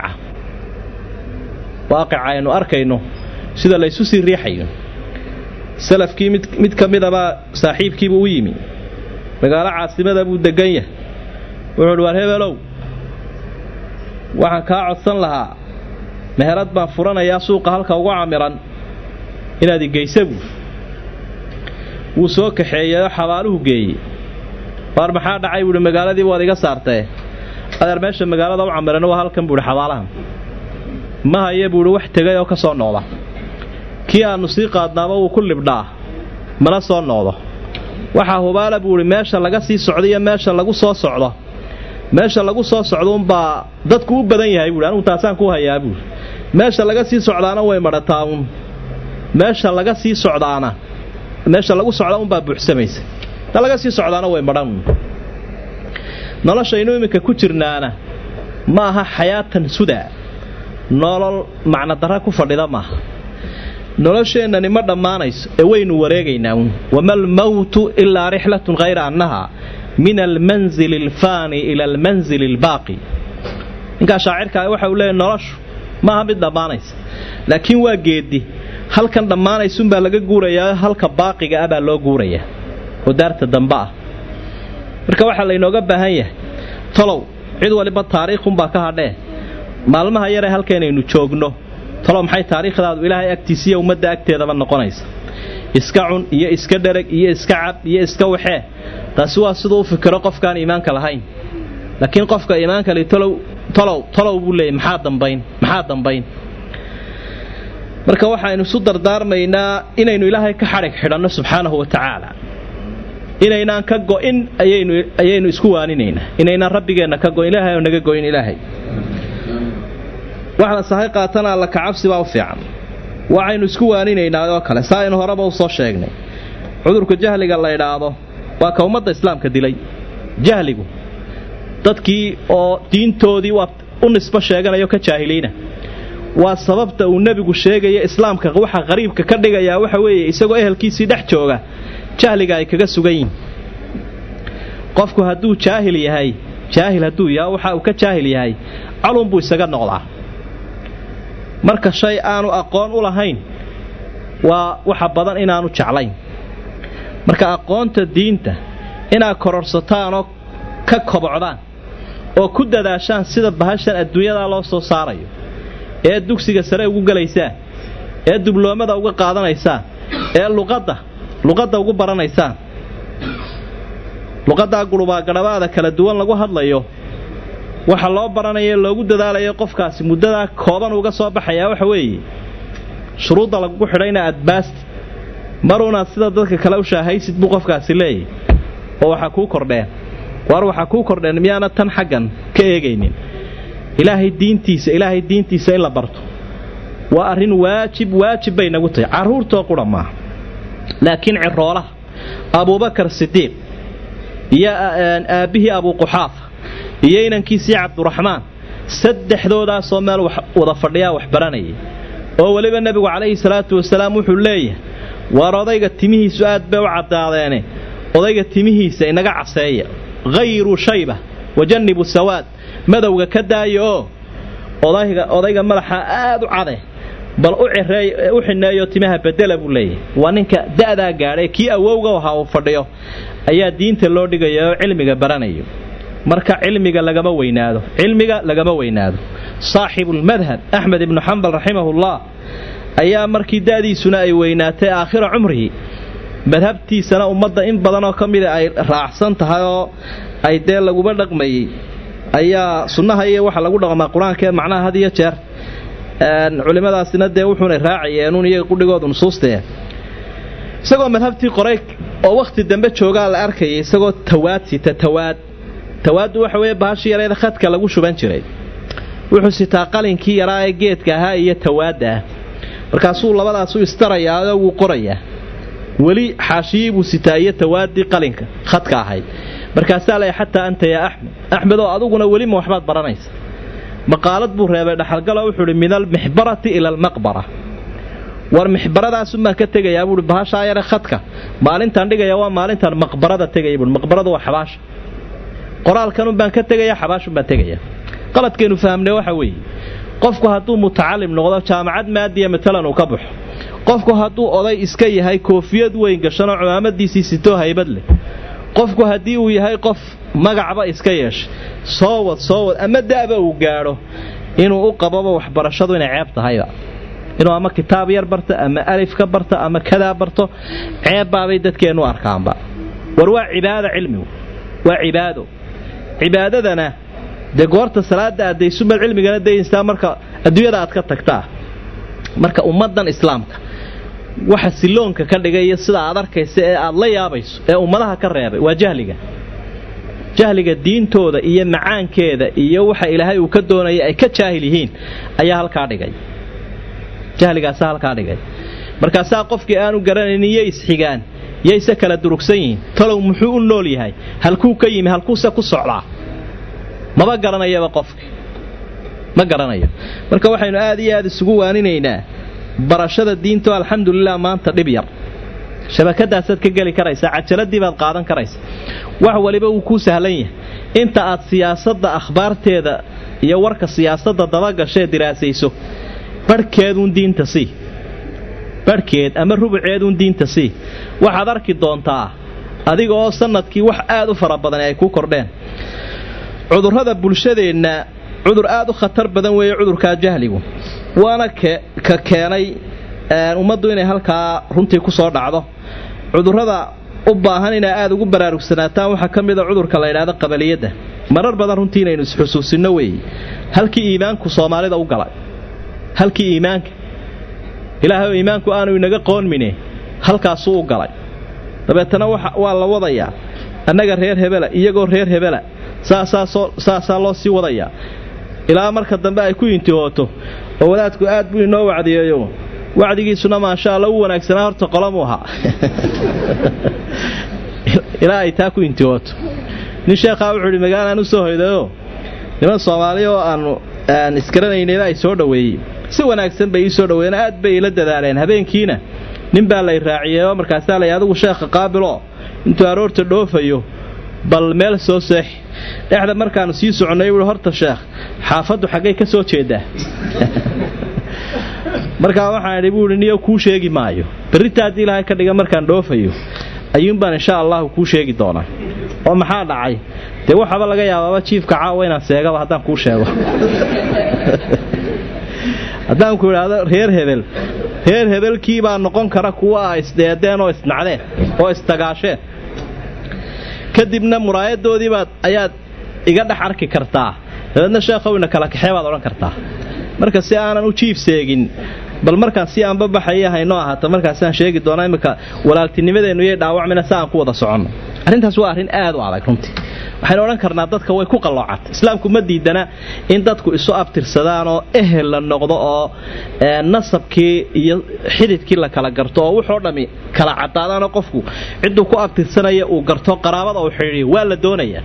waaqica aynu arkayno sida laysu sii riixayo salafkii mid mid ka midabaa saaxiibkiibuu u yimi magaalo caasimada buu degan yahay wuxuu uhi waar hebelow waxaan kaa codsan lahaa meherad baan furanayaa suuqa halka ugu camiran inaad igeysa buu wuu soo kaxeeyeyoo xabaaluhu geeyey waar maxaa dhacay buuhi magaaladii waad iga saartee adeer meesha magaalada u camiran waa halkan buuhi xabaalahan ma haye buuhi wax tegay oo ka soo noqda kii aannu sii qaadnaaba wuu ku libdhaa mana soo noqdo waxaa hubaala buuhi meesha laga sii socdo iyo meesha lagu soo socdo meesha lagu soo socdo unbaa dadku u badan yahay buuhi anugu taasaan ku hayaa buuhi meesha laga sii socdaana way madhataa un meesha laga sii socdaana meesha lagu socdaa unbaa buuxsamaysa ta laga sii socdaana way madhan noloshaynu iminka ku jirnaana ma aha xayaatan sudaa nolol macnodarra ku fadhida maaha nolosheennani ma dhammaanayso ee waynu wareegaynaa uun wama almowtu ilaa rixlatun hayra annaha min almanzili alfaani ila almanzili albaaqi ninkaa shaacirkaa waxa uu leeyahy noloshu maaha mid dhammaanaysa laakiin waa geedi halkan dhammaanaysunbaa laga guurayaa halka baaqiga ah baa loo guurayaa oo daarta dambe ah marka waxaa laynooga baahan yahay talow cid waliba taariikhunbaa ka hadhee maalmaha yaree halkaynaynu joogno talow maxay taariikhdaadu ilaahay agtiisiiyo ummadda agteedaba noqonaysa iska cun iyo iska dhereg iyo iska cab iyo iska waxee taasi waa siduu u fikiro qofkaan iimaanka lahayn laakiin qofka iimaanka li talow talow talow buu leeyay maxaa dambayn maxaa dambayn marka waxaynu isu dardaarmaynaa inaynu ilaahay ka xadhig xidhanno subxaanahu wa tacaala inaynaan ka go'in ayaynu ayaynu isku waaninaynaa inaynaan rabbigeenna ka go'in ilaahay oo naga go'in ilaahay waxla sahay qaatana alla kacabsi baa u fiican waxaynu isku waaninaynaa oo kale saa aynu horeba u soo sheegnay cudurka jahliga la idhaahdo waa ka ummadda islaamka dilay jahligu dadkii oo diintoodii waa u nisbo sheeganayo ka jaahiliina waa sababta uu nebigu sheegaya islaamka waxa qariibka ka dhigayaa waxa weeye isagoo ehelkiisii dhex jooga jahliga ay kaga sugan yihin qofku hadduu jaahil yahay jaahil hadduu yaha waxa uu ka jaahil yahay calun buu isaga noqdaa marka shay aanu aqoon u lahayn waa waxa badan inaanu jeclayn marka aqoonta diinta inaad kororhsataanoo ka kobocdaan oo ku dadaashaan sida bahashan adduunyadaa loo soo saarayo ee dugsiga sare ugu gelaysaan ee dubloomada uga qaadanaysaan ee luqadda luqadda ugu baranaysaan luqaddaa gurubaagadhabaada kala duwan lagu hadlayo waxa loo baranayo loogu dadaalayo qofkaasi muddadaa kooban uga soo baxayaa waxa weeye shuruudda lagugu xidhayna aad baasti maruunaad sida dadka kale u shaahaysid buu qofkaasi leeyahy oo waxaa kuu kordheen waar waxaa kuu kordheen miyaana tan xaggan ka eegaynin ilaahay diintiisa ilaahay diintiisa in la barto waa arrin waajib waajib bay nagu tahay carruurtoo qura maaha laakiin ciroolaha abuubakar sidiiq iyo aabbihii abuuquxaafa iyo inankiisii cabduraxmaan saddexdoodaasoo meel wada fadhiyaa wax baranayay oo weliba nebigu calayhi salaatu wasalaam wuxuu leeyahay waar odayga timihiisu aad bay u caddaadeene odayga timihiisa inaga caseeya hayru shayba wajannibu sawaad madowga ka daaya oo odayga madaxa aad u cade bal u xineeyo timaha bedela buu leeyahay waa ninka da'daa gaadhay kii awowga ahaa uu fadhiyo ayaa diinta loo dhigaya oo cilmiga baranayo marka cilmiga lagama weynaado cilmiga lagama weynaado saaxibulmadhab axmed ibnu xambal raximahullah ayaa markii da'diisuna ay weynaatay aakhira cumrihi madhabtiisana ummadda in badanoo ka mida ay raacsan tahay oo ay dee laguba dhaqmayey ayaa sunnaha iyo waxa lagu dhaqmaa qur-aanka ee macnaha had iyo jeer culimmadaasina dee wuxuunay raacayeenuun iyaga qudhigoodu nusuustee isagoo madhabtii qoray oo wakhti dambe joogaa la arkayay isagoo tawaad sita tawaad tawaaddu waxa weeye bahashii yareeda khadka lagu shuban jiray wuxuu sitaa qalinkii yaraa ee geedka ahaa iyo tawaadda ah markaasuu labadaasu istarayaao wuu qorayaa weli xaashiyii buu sitaa iyo tawaaddii qalinka khadka ahayd markaasaa lay xataa anta yaa axmed axmed oo aduguna welima waxbaad baranaysa maqaalad buu reebay dhaxalgalo wuxuu ihi min almixbarati ila almaqbara war mixbaradaasunbaan ka tegayaa buui bahashaa yare khadka maalintaan dhigaya waa maalintaan maqbarada tegaya buui maqbaradu waa xabaasha qoraalkanun baan ka tegaya xabaashun baan tegaya qaladkaynu fahamnay waxa weeye qofku hadduu mutacalim noqdo jaamacad maadiya matalan uu ka baxo qofku hadduu oday iska yahay koofiyad weyn gashanoo cumaamadiisii sitoo haybad leh qofku haddii uu yahay qof magacba iska yeeshay soo wad soo wad ama da'ba uu gaadho inuu u qababa waxbarashadu inay ceeb tahayba inuu ama kitaab yar barto ama alif ka barto ama kadaa barto ceebbaabay dadkeennu arkaanba war waa cibaado cilmigu waa cibaado cibaadadana dee goorta salaada addaysumaad cilmigana dayaysaa marka adduunyada aad ka tagtaa marka ummaddan islaamka waxa siloonka ka dhigaya sida aad arkaysa ee aad la yaabayso ee ummadaha ka reebay waa jahliga jahliga diintooda iyo macaankeeda iyo waxa ilaahay uu ka doonaya ay ka jaahil yihiin ayaa halkaa dhigay jahligaasa halkaa dhigay markaasaa qofkii aanu garanaynin yo isxigaan yayse kala durugsan yihiin talow muxuu u nool yahay halkuu ka yimi halkuuse ku socdaa maba garanayaba qofki ma garanayo marka waxaynu aad iyo aad isugu waaninaynaa barashada diinto alxamdulilah maanta dhib yar shabakadaasaad ka geli karaysaa cajaladii baad qaadan karaysa wax waliba wuu kuu sahlan yahay inta aad siyaasadda akhbaarteeda iyo warka siyaasadda dabagashae diraasayso barhkeeduun diinta sii barhkeed ama rubuceeduun diinta sii waxaad arki doontaa adiga oo sannadkii wax aad u fara badan ay ku kordheen cudurrada bulshadeenna cudur aad u khatar badan weeye cudurkaa jahligu waana ka keenay ummaddu inay halkaa runtii ku soo dhacdo cudurrada u baahan inay aad ugu baraarugsanaataan waxaa ka mida cudurka la ydhaahdo qabaliyadda marar badan runtii inaynu isxusuusinno weeye halkii iimaanku soomaalida u galay halkii iimaanka ilaahay oo iimaanku aanu inaga qoonmine halkaasuu u galay dabeetana waa la wadayaa annaga reer hebela iyagoo reer hebela saasaa loo sii wadayaa ilaa marka dambe ay ku intihooto oo wadaadku aad buu inoo wacdiyeeyo wacdigiisuna maasha alla u wanaagsanaa horta qolamuu ahaa ilaa ay taa ku intihooto nin sheekhaa wuxuu idhi magaalaan u soo hoydayo niman soomaali oo aanu aan isgaranaynayba ay soo dhoweeyey si wanaagsan bay ii soo dhoweeyeen aad bay ila dadaaleen habeenkiina nin baa lay raaciyeeo markaasaa lay adigu sheekha qaabiloo intuu aroorta dhoofayo bal meel soo seexi dhexda markaanu sii soconnay wuui horta sheekh xaafaddu xaggay ka soo jeedaa markaa waxaan idhi buuhi niyo kuu sheegi maayo berrita haddii ilaahay ka dhiga markaan dhoofayo ayuunbaan insha allahu kuu sheegi doonaa oo maxaa dhacay dee waxaaba laga yaabaaba jiifka caawa inaan seegaba haddaan kuu sheego haddaan ku idhaahdo reer hebel reer hebelkii baa noqon kara kuwa ah isdeedeen oo isnacdeen oo isdagaasheen kadibna muraayadoodiibaad ayaad iga dhex arki kartaa dabeedna sheekhowina kala kaxee baad odhan kartaa marka si aanan u jiif seegin bal markaan si aanba baxaya haynoo ahaato markaasaan sheegi doonaa imminka walaaltinimadeennu yay dhaawacmina si aan ku wada soconno arrintaas waa arrin aad u adag runtii waxaynu odhan karnaa dadka way ku qalloocata islaamku ma diidana in dadku isu abtirsadaan oo ehel la noqdo oo nasabkii iyo xididkii la kala garto oo wuxoo dhammi kala caddaadaanoo qofku cidduu ku abtirsanaya uu garto qaraabada uu xidhiiyo waa la doonayaa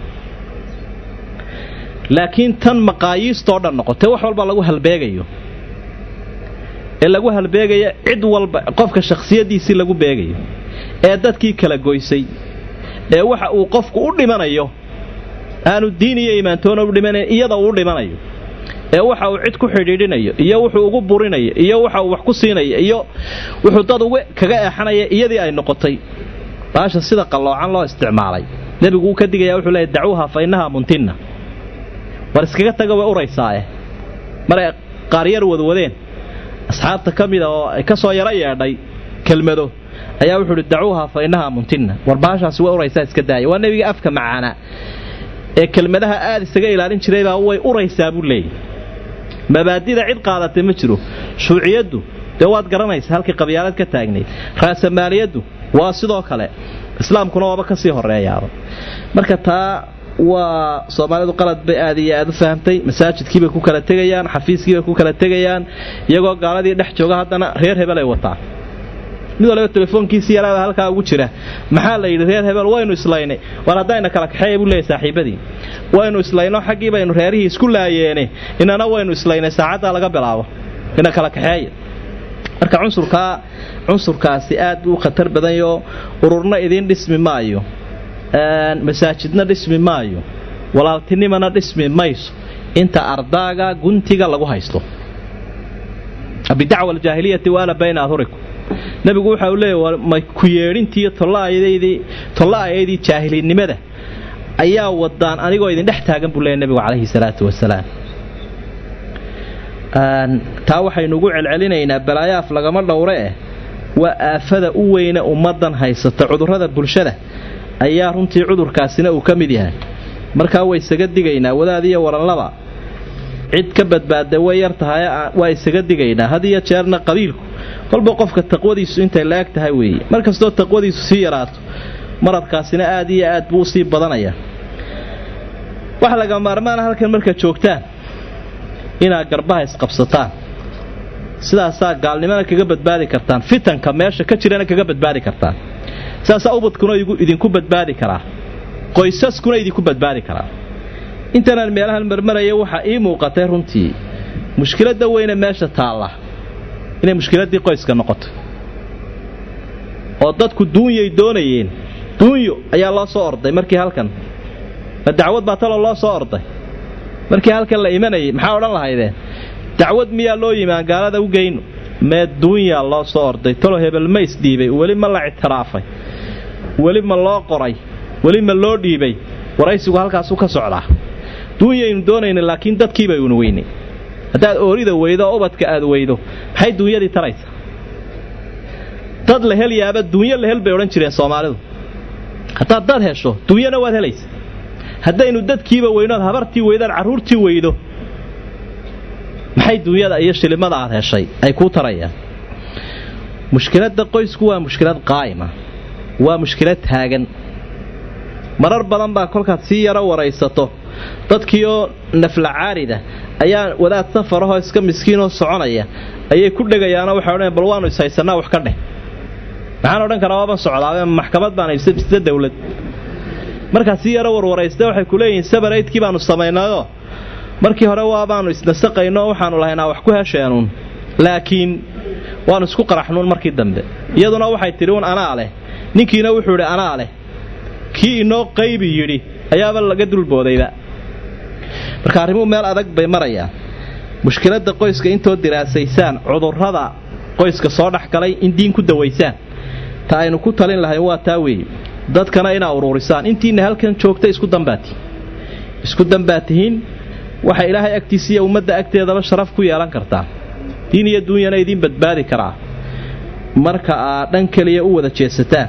laakiin tan maqaayiistoo dhan noqotee wax walba lagu halbeegayo ee lagu halbeegaya cid walba qofka shakhsiyaddiisii lagu beegayo ee dadkii kala goysay ee waxa uu qofku u dhimanayo aanu diin iyo imaantoona u dhimanayn iyada uu u dhimanayo ee waxa uu cid ku xidhiidhinayo iyo wuxuu ugu burinayo iyo waxa uu wax ku siinayo iyo wuxuu dad uga kaga eexanaya iyadii ay noqotay baasha sida qalloocan loo isticmaalay nebigu uu ka digaya wuxuu leeyahy dacuuha fa innahaa muntinna war iskaga taga way uraysaae maray qaaryar wadwadeen asxaabta ka mida oo ay ka soo yaro yeedhay kelmado ayaa wuxuu uhi dacuuha fa innahaa muntinna war baashaasi way uraysaa iska daaya waa nebiga afka macaana ee kelmadaha aad isaga ilaalin jiraybaa way uraysaa buu leeyahy mabaadida cid qaadatay ma jiro shuuciyaddu dee waad garanaysa halkii qabyaalad ka taagnayd raasamaaliyaddu waa sidoo kale islaamkuna waaba ka sii horeeyaaba marka taa waa soomaalidu qalad bay aad iyo aad u fahamtay masaajidkiibay ku kala tegayaan xafiiskiibay ku kala tegayaan iyagoo gaaladii dhex jooga haddana reer hebel ay wataan mid waliba telefoonkiisii yaraada halkaa ugu jira maxaa la yidhi reer hebel waynu islaynay war haddayna kala kaxeeya buu leeyay saaxiibadii waynu islayno xaggii baynu reerihii isku laayeene inana waynu islaynay saacaddaa laga bilaabo ina kala kaxeeya marka cunsurkaa cunsurkaasi aad buu khatar badanyo ururna idiin dhismi maayo masaajidna dhismi maayo walaaltinimana dhismi mayso inta ardaaga guntiga lagu haysto bidacwa aljaahiliyati waana bayna adhurikum nebigu waxa uu leeyahy ma ku yeedhintiiyo tolla-ayaydii jaahilinnimada ayaa wadaan anigoo idin dhex taagan buu leeyahy nebigu calayhi salaatu wasalaam taa waxaynuugu celcelinaynaa balaayaaf lagama dhowre eh waa aafada u weyne ummaddan haysata cudurrada bulshada ayaa runtii cudurkaasina uu ka mid yahay markaa way isaga digaynaa wadaad iyo waranlaba cid ka badbaada way yar tahay waa isaga digaynaa had iyo jeerna qabiilku kolba qofka taqwadiisu intay la-eg tahay weeye mar kastoo taqwadiisu sii yaraato maradkaasina aad iyo aad buu usii badanaya waxa laga maarmaana halkan marka joogtaan inaad garbaha isqabsataan sidaasaa gaalnimana kaga badbaadi kartaan fitanka meesha ka jirana kaga badbaadi kartaan sidaasaa ubadkuna idinku badbaadi karaa qoysaskuna idinku badbaadi karaa intanaan meelahan marmaraya waxaa ii muuqatay runtii mushkiladda weyne meesha taalla inay mushkiladdii qoyska noqoto oo dadku duunyay doonayeen duunyo ayaa loo soo orday markii halkan ma dacwad baa taloo loo soo orday markii halkan la imanayay maxaa odhan lahaydeen dacwad miyaa loo yimaan gaalada u geyno mee duunyaa loo soo orday talo hebel ma isdhiibay weli ma la ictiraafay weli ma loo qoray weli ma loo dhiibay waraysigu halkaasu ka socdaa duunyaynu doonayna laakiin dadkiibaynu weynay haddaad oorida weydo oo ubadka aad weydo maxay duunyadii taraysa dad la helyaaba duunyo la hel bay odhan jireen soomaalidu haddaad dad hesho duunyana waad helaysa haddaynu dadkiiba weynood habartii weydaad carruurtii weydo maxay duunyada iyo shilimada aad heshay ay kuu tarayaan mushkiladda qoysku waa mushkilad qaa'ima waa mushkilad taagan marar badan baa kolkaad sii yaro waraysato dadkiioo nafla caarida ayaa wadaad safarahoo iska miskiinoo soconaya ayay ku dhegayaanoo waxay odhan bal waanu ishaysanaa wax ka dheh maxaan odhan karaa waaban socdaa maxkamad baan ibsida dawlad markaad sii yaro warwarayste waxay ku leeyihiin sabaraydkii baanu samaynayoo markii hore waabaanu isnasaqayno waxaanu lahaynaa wax ku hesheenuun laakiin waanu isku qaraxnuun markii dambe iyaduna waxay tidhi uun anaa leh ninkiina wuxuu idhi anaa leh kii inoo qaybi yidhi ayaaba laga dulboodayba marka arrimuhu meel adag bay marayaan mushkiladda qoyska intoo diraasaysaan cudurrada qoyska soo dhex galay in diin ku dawaysaan ta aynu ku talin lahayn waa taa weeye dadkana inaa uruurisaan intiina halkan joogta isku dambaatihin isku dambaad tihiin waxa ilaahay agtiisa iyo ummadda agteedaba sharaf ku yeelan kartaa diin iyo duunyana idiin badbaadi karaa marka aad dhan keliya u wada jeesataan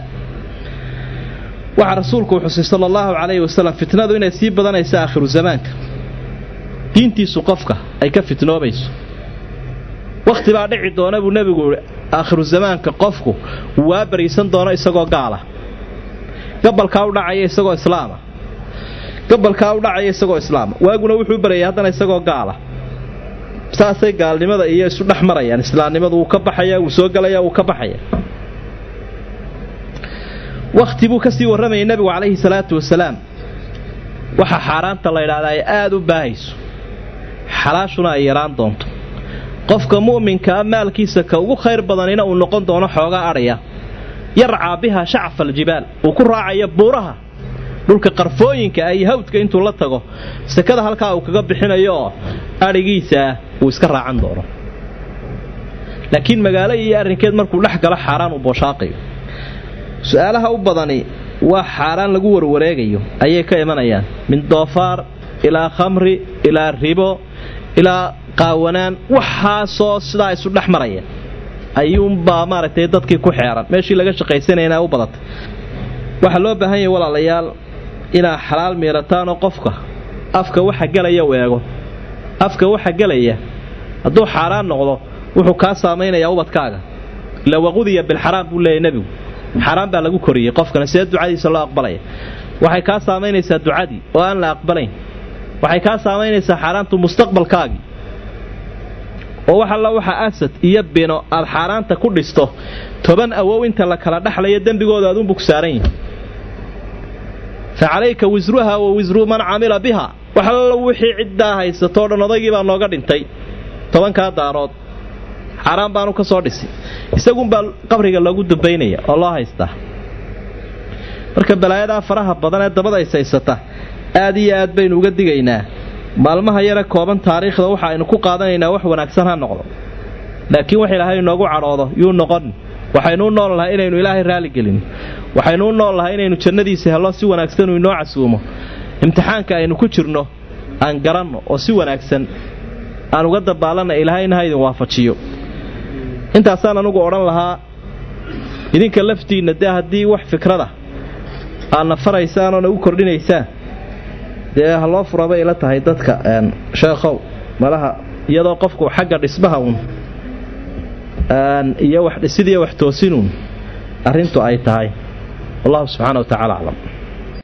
waxaa rasuulku uu xusay sala allahu calayhi wasalam fitnadu inay sii badanaysa aakhiru zamaanka diintiisu qofka ay ka fitnoobayso wakhti baa dhici doona buu nebigu ihi aakhiru zamaanka qofku waa bariisan doono isagoo gaala gabalkaa u dhacaya isagoo islaama gabalkaa u dhacaya isagoo islaama waaguna wuxuu barayay haddana isagoo gaala saasay gaalnimada iyo isu dhex marayaan islaamnimadu wuu ka baxaya wuu soo gelaya wuu ka baxaya wakhti buu ka sii warramayay nebigu calayhi salaatu wasalaam waxaa xaaraanta la ydhahdaa ay aada u baahayso xalaashuna ay yaraan doonto qofka mu'minkaa maalkiisa ka ugu khayr badanina uu noqon doono xoogaa adhaya yarcaa biha shacfa aljibaal uu ku raacaya buuraha dhulka qarfooyinka ah iyo hawdka intuu la tago sekada halkaa uu kaga bixinayo oo adhigiisaah uu iska raacan doono laakiin magaalo iyo arrinkeed markuu dhex galo xaaraan uu booshaaqayo su-aalaha u badani waa xaaraan lagu warwareegayo ayay ka imanayaan min doofaar ilaa khamri ilaa ribo ilaa qaawanaan waxaasoo sidaa isu dhex maraya ayuunbaa maaragtay dadkii ku xeeran meeshii laga shaqaysanayna u badatay waxaa loo baahan yahay walaalayaal inaa xalaal miirataanoo qofka afka waxa gelaya u eego afka waxa gelaya hadduu xaaraan noqdo wuxuu kaa saamaynayaa ubadkaaga ila waqudiya bilxaraam buu leeyahy nebigu xaaraan baa lagu koriyey qofkana see ducadiisa loo aqbalaya waxay kaa saamaynaysaa ducadii oo aan la aqbalayn waxay kaa saamaynaysaa xaaraantu mustaqbalkaagii oo wax alla waxa asad iyo bino aad xaaraanta ku dhisto toban awow inta la kala dhexlayo dembigooda aduunbu ku saaran yihi fa calayka wisruha wa wisru man camila biha wax alla wixii ciddaa haysatoo dhan odaygii baa nooga dhintay tobankaa daarood xaaraan baanu ka soo dhisi isagunbaa qabriga loogu dambaynaya oo loo haystaa marka balaayadaa faraha badan ee dabada ishaysata aad iyo aad baynu uga digaynaa maalmaha yare kooban taariikhda waxa aynu ku qaadanaynaa wax wanaagsan ha noqdo laakiin wax ilaahay inoogu cadhoodo yuu noqon waxaynu u nool lahay inaynu ilaahay raaligelin waxaynu u nool lahay inaynu jannadiisa hello si wanaagsanuu inoo casuumo imtixaanka aynu ku jirno aan garanno oo si wanaagsan aan uga dabaalanna ilaahayna ha idin waafajiyo intaasaan anugu odhan lahaa idinka laftiinna dee haddii wax fikrada aadna faraysaan oona u kordhinaysaan dee ha loo fura bay ila tahay dadka sheekhow malaha iyadoo qofku xagga dhismaha uun iyo wax dhisidiiyo wax toosinuun arrintu ay tahay wallahu subxaana wa tacala aclam